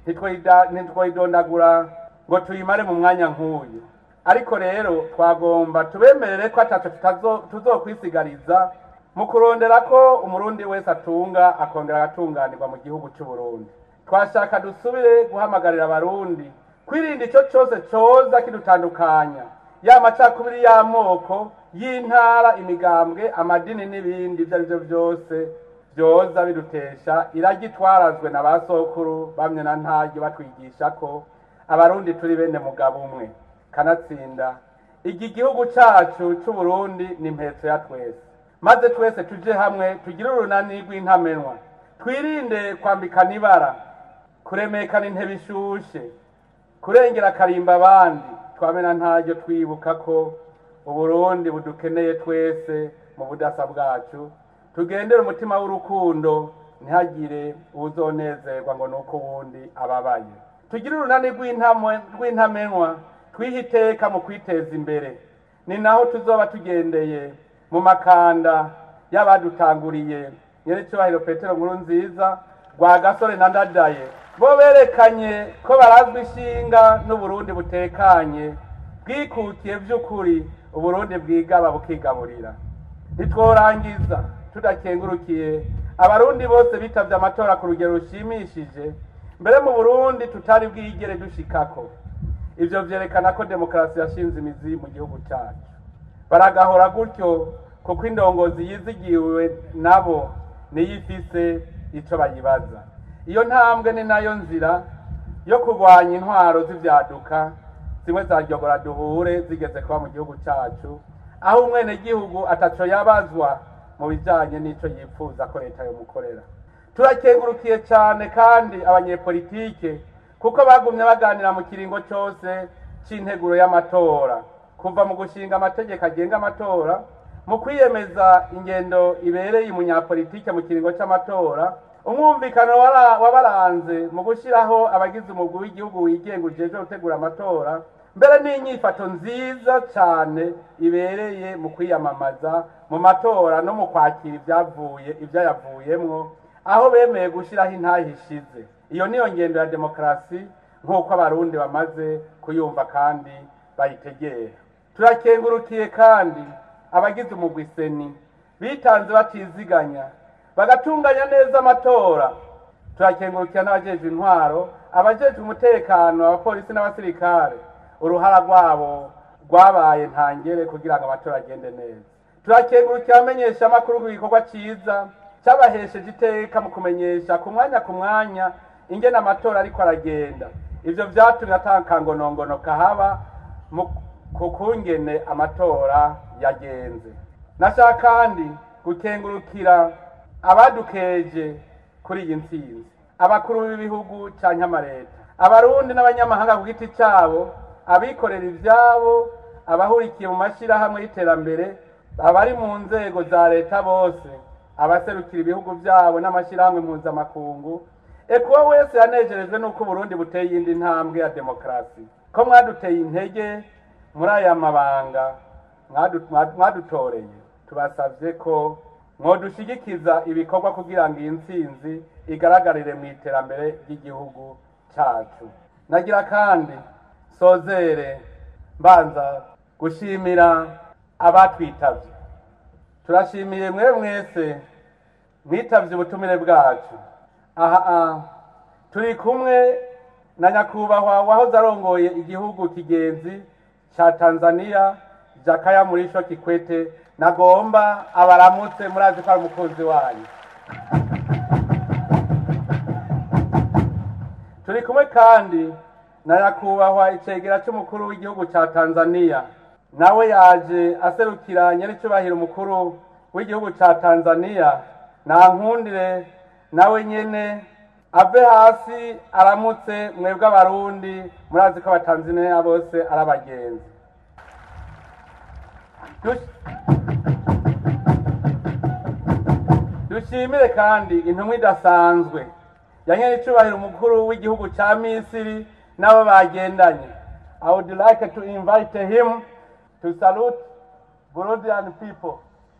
ntitwayidondagura ngo tuyimare mu mwanya nk'uyu ariko rero twagomba tubemerere ko atatu tuzokwisigariza mu kurondera ko umurundi wese atunga akongera agatunganirwa mu gihugu cy'uburundi twashaka dusubire guhamagarira abarundi kwirinda icyo cyose cyoza kidutandukanya ya macakubiri y'amoko y'intara imigambwe amadini n'ibindi ibyo ari byo byose byoza bidutesha iragitwarazwe na ba sokuru bamwe na ntaryo batwigisha ko abarundi turi bene mugabo umwe kanatsinda iki gihugu cyacu cy'uburundi ni impetso ya twese maze twese tuje hamwe tugire urunani rw'intamenwa twirinde kwambikana ibara kuremekana intebe ishushe kurengera akarimba abandi twamena ntaryo twibuka ko uburundi budukeneye twese mu budasa bwacu tugendere umutima w'urukundo ntihagire uwuzonezerwa ngo ni uko uwundi ababaye tugire urunani rw'intamenwa twihe iteka mu kwiteza imbere ni naho tuzoba tugendeye mu makanda y'abadutanguriye nyerecyubahiro petero nkuru nziza rwa gasore na ndadaye bo berekanye ko barazwi ishinga n'uburundi butekanye bwikukiye by'ukuri uburundi bwigaba bukigaburira ntitworangiza tudakengurukiye abarundi bose bitabye amatora ku rugero rushimishije mbere mu burundi tutari bwigere dushikako ibyo byerekana ko demokarasi yashinze imizi mu gihugu cyacu baragahora gutyo kuko indongozi yizigiwe nabo niyo ifise icyo bayibaza iyo ntambwe ni nayo nzira yo kurwanya intwaro z'ibyaduka zimwe zaryogora duhure zigeze kuba mu gihugu cyacu aho umwenegihugu ataco yabazwa mu bijyanye n'icyo yifuza ko leta yomukorera turakengurukiye cyane kandi abanyepolitike kuko bagumye baganira mu kiringo cyose cy'integuro y'amatora kuva mu gushinga amategeko agenga amatora mu kwiyemeza ingendo ibereye umunyapolitike mu kiringo cy'amatora umwumvikano wabaranze mu gushyiraho abagize umugwi w'igihugu wigenga ujejwe gutegura amatora mbere n'inyifato nziza cyane ibereye mu kwiyamamaza mu matora no mu kwakira ibyavuye ibyayavuyemwo aho bemeye gushyiraho intahe ishize iyo niyo ngendo ya demokarasi nk'uko abarundi bamaze kuyumva kandi bayitegera turakengurukiye kandi abagize umugwi seni bitanze batiziganya bagatunganya neza amatora turakengurukira n'abajejwe intwaro abajejwe umutekano abapolisi n'abasirikare uruhara rwabo rwabaye ntangere kugira ngo amatora agende neza turakengurukira abamenyesha amakuru ku gikorwa cyiza cyabahesheje iteka mu kumenyesha ku mwanya ku mwanya ingene amatora ariko aragenda ivyo vyatumye atakangonongono kahaba ku kungene amatora yagenze nashaka kandi gukengurukira abadukeje kuri iyi ntsinzi abakuru b'ibihugu canke amareta abarundi n'abanyamahanga ku giti cyabo abikorera ivyabo abahurikiye mu mashyirahamwe y'iterambere abari mu nzego za leta bose abaserukira ibihugu byabo n'amashyirahamwe mpuzamakungu ekuwa wese yanejerejwe n'uko uburundi buteye iyindi ntambwe ya demokarasi ko mwaduteye intege muri aya mabanga mwadutoreye tubasabye ko mwadushigikiza ibikorwa kugira ngo iyi ntsinzi igaragarire mu iterambere ry'igihugu cyacu nagira kandi sozere mbanza gushimira abatwitabye turashimiye mwe mwese mwitabye ubutumire bwacu aha turi kumwe na nyakubahwa wahoze arongoye igihugu kigenzi cya tanzania jakaya murisho kikwete nagomba abaramutse murazi ko ari umukunzi wanyu turi kumwe kandi na nyakubahwa icegera cy'umukuru w'igihugu cya tanzania nawe yaje aserukira nyir'icyubahiro umukuru w'igihugu ca tanzania nankundire nawe nyene ave hasi aramutse mwebwe abarundi murazi ko abatanzaniya bose ari abagenzi Dush- dushimire kandi intumwa idasanzwe yanyene icubahiro umukuru w'igihugu ca misiri n'abo bagendanye i would like to invite him to salute burundian people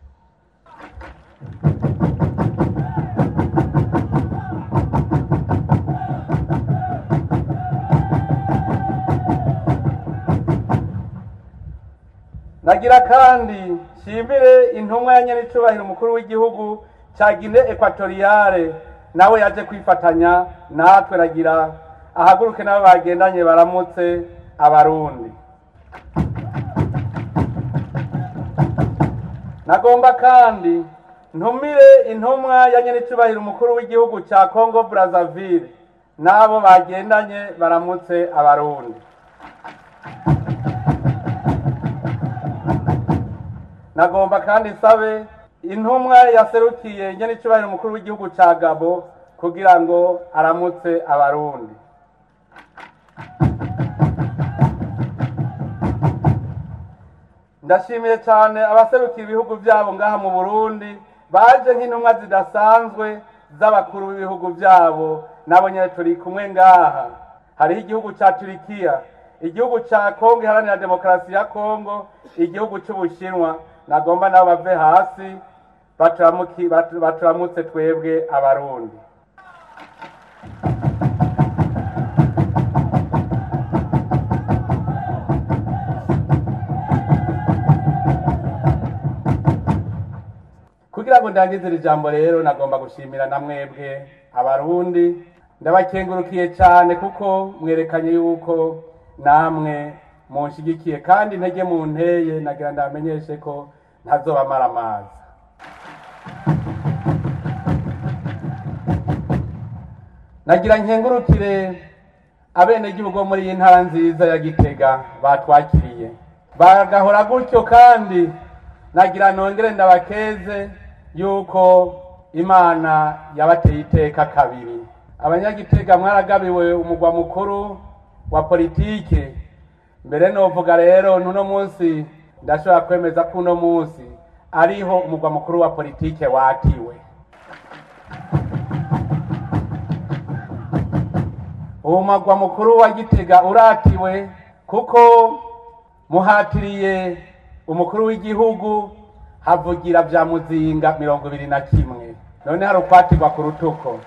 nagira kandi nshimire intumwa ya nyenicubahiro umukuru w'igihugu cya gine ekwatoriyale nawe yaje kwifatanya natwe nagira ahaguruke nabo bagendanye baramutse abarundi nagomba kandi ntumire intumwa ya nyenicubahiro umukuru w'igihugu cya congo brazzaville n'abo bagendanye baramutse abarundi nagomba kandi sabe intumwa yaserukiye nyenicubahiro umukuru w'igihugu ca gabo kugira ngo aramutse abarundi ndashimiye cyane abaserukira ibihugu byabo ngaha mu burundi baje nk'intumwa zidasanzwe z'abakuru b'ibihugu byabo nabo nyine turi kumwe ngaha hariho igihugu cya turikiya igihugu cya kongo iharanira demokarasi ya kongo igihugu cy'ubushinwa nagomba nabo bave hasi baturamuki- batu- baturamutse twebwe abarundi kugira ngo ndangize iri jambo rero nagomba gushimira na mwebwe abarundi ndabakengurukiye cyane kuko mwerekanye yuko namwe munshigikiye kandi intege mu nteye nagira ndamenyeshe ko ntazobamara amazi nagira nkengurukire abenegihugu bo muri iyi ntara nziza ya gitega batwakiriye bagahora gutyo kandi nagira nongere ndabakeze yuko imana yabateye iteka kabiri abanyagitega mwaragabiwe umugwa mukuru wa politike mbere novuga rero n'uno munsi ndashobora kwemeza ko uno munsi ariho umugwa mukuru wa politike watiwe uwo mugwa mukuru wa gitega uratiwe kuko muhatiriye umukuru w'igihugu havugira bya muzinga mirongo ibiri na kimwe none hari ukwatirwa ku rutuko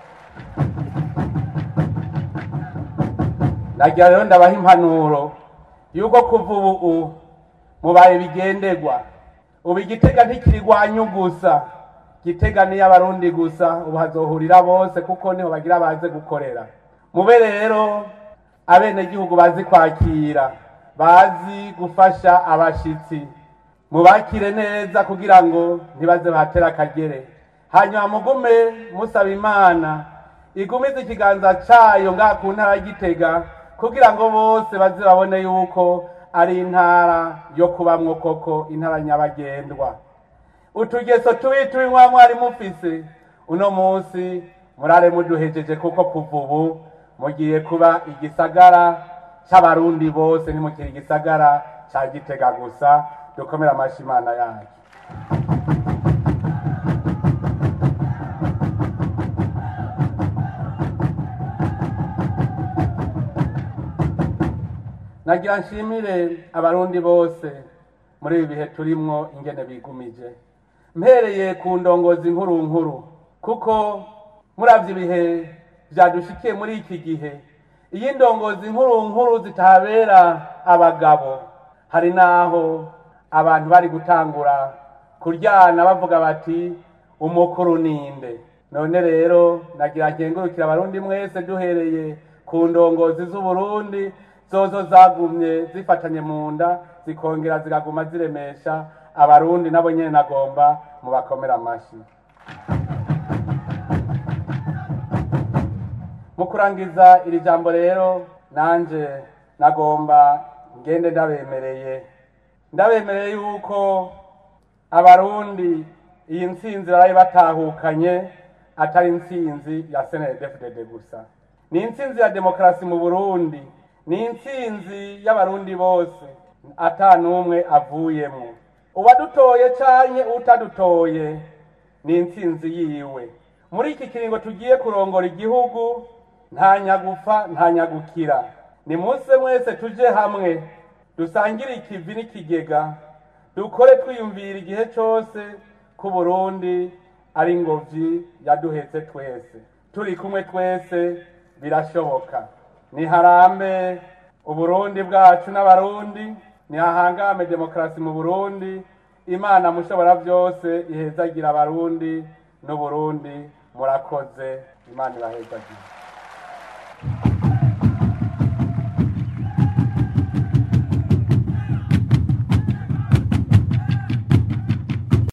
nagira rero ndabaha impanuro yuko kuva ubu mubaye bigenderwa ubu igitega ntikirigwanyu gusa gitega niyo abarundi gusa ubu hazohurira bose kuko niho bagira baze gukorera mube rero abenegihugu bazi kwakira bazi gufasha abashitsi mubakire neza kugira ngo ntibaze bahatera akagere hanyuma mugume musaba imana igumize ikiganza cayo ngaha ku ntara ya gitega kugira ngo bose baze babone yuko ari intara yo kubamwo koko intara nyabagendwa utugeso tubi tubi mwa mwari mufise uno munsi murare muduhejeje kuko kuva ubu mugiye kuba igisagara c'abarundi bose ntimukiri igisagara ca gitega gusa dukomere amashi imana yacu nagira nshimire abarundi bose muri ibi bihe turimwo ingene bigumije mpereye ku ndongozi nkuru nkuru kuko muravye ibihe vyadushikiye muri iki gihe iyo indongozi nkuru nkuru zitabera abagabo hari naho abantu bari gutangura kuryana bavuga bati umukuru ninde none rero nagira nkengurukira abarundi mwese duhereye ku ndongozi z'uburundi zozo zagumye zifatanye mu nda zikongera zikaguma ziremesha abarundi nabo nyene nagomba mubakomera amashi mu kurangiza iri jambo rero nanje nagomba ngende ndabemereye ndabemereye yuko abarundi iyi ntsinzi baraye batahukanye atari intsinzi ya snedfdd gusa ni intsinzi ya demokarasi mu burundi ni intsinzi y'abarundi bose ata n'umwe avuyemo uwadutoye canke utadutoye ni intsinzi yiwe muri iki kiringo tugiye kurongora igihugu nta nyagufa nta nyagukira ni munsi mwese tuje hamwe dusangire ikivi n'ikigega dukore twiyumvira igihe cyose ko Burundi ari ingobyi yaduhetse twese turi kumwe twese birashoboka niharambe uburundi bwacu n'abarundi nihahangame demokarasi mu burundi imana mushobora byose ihezagira abarundi n'uburundi murakoze imana ibahezagire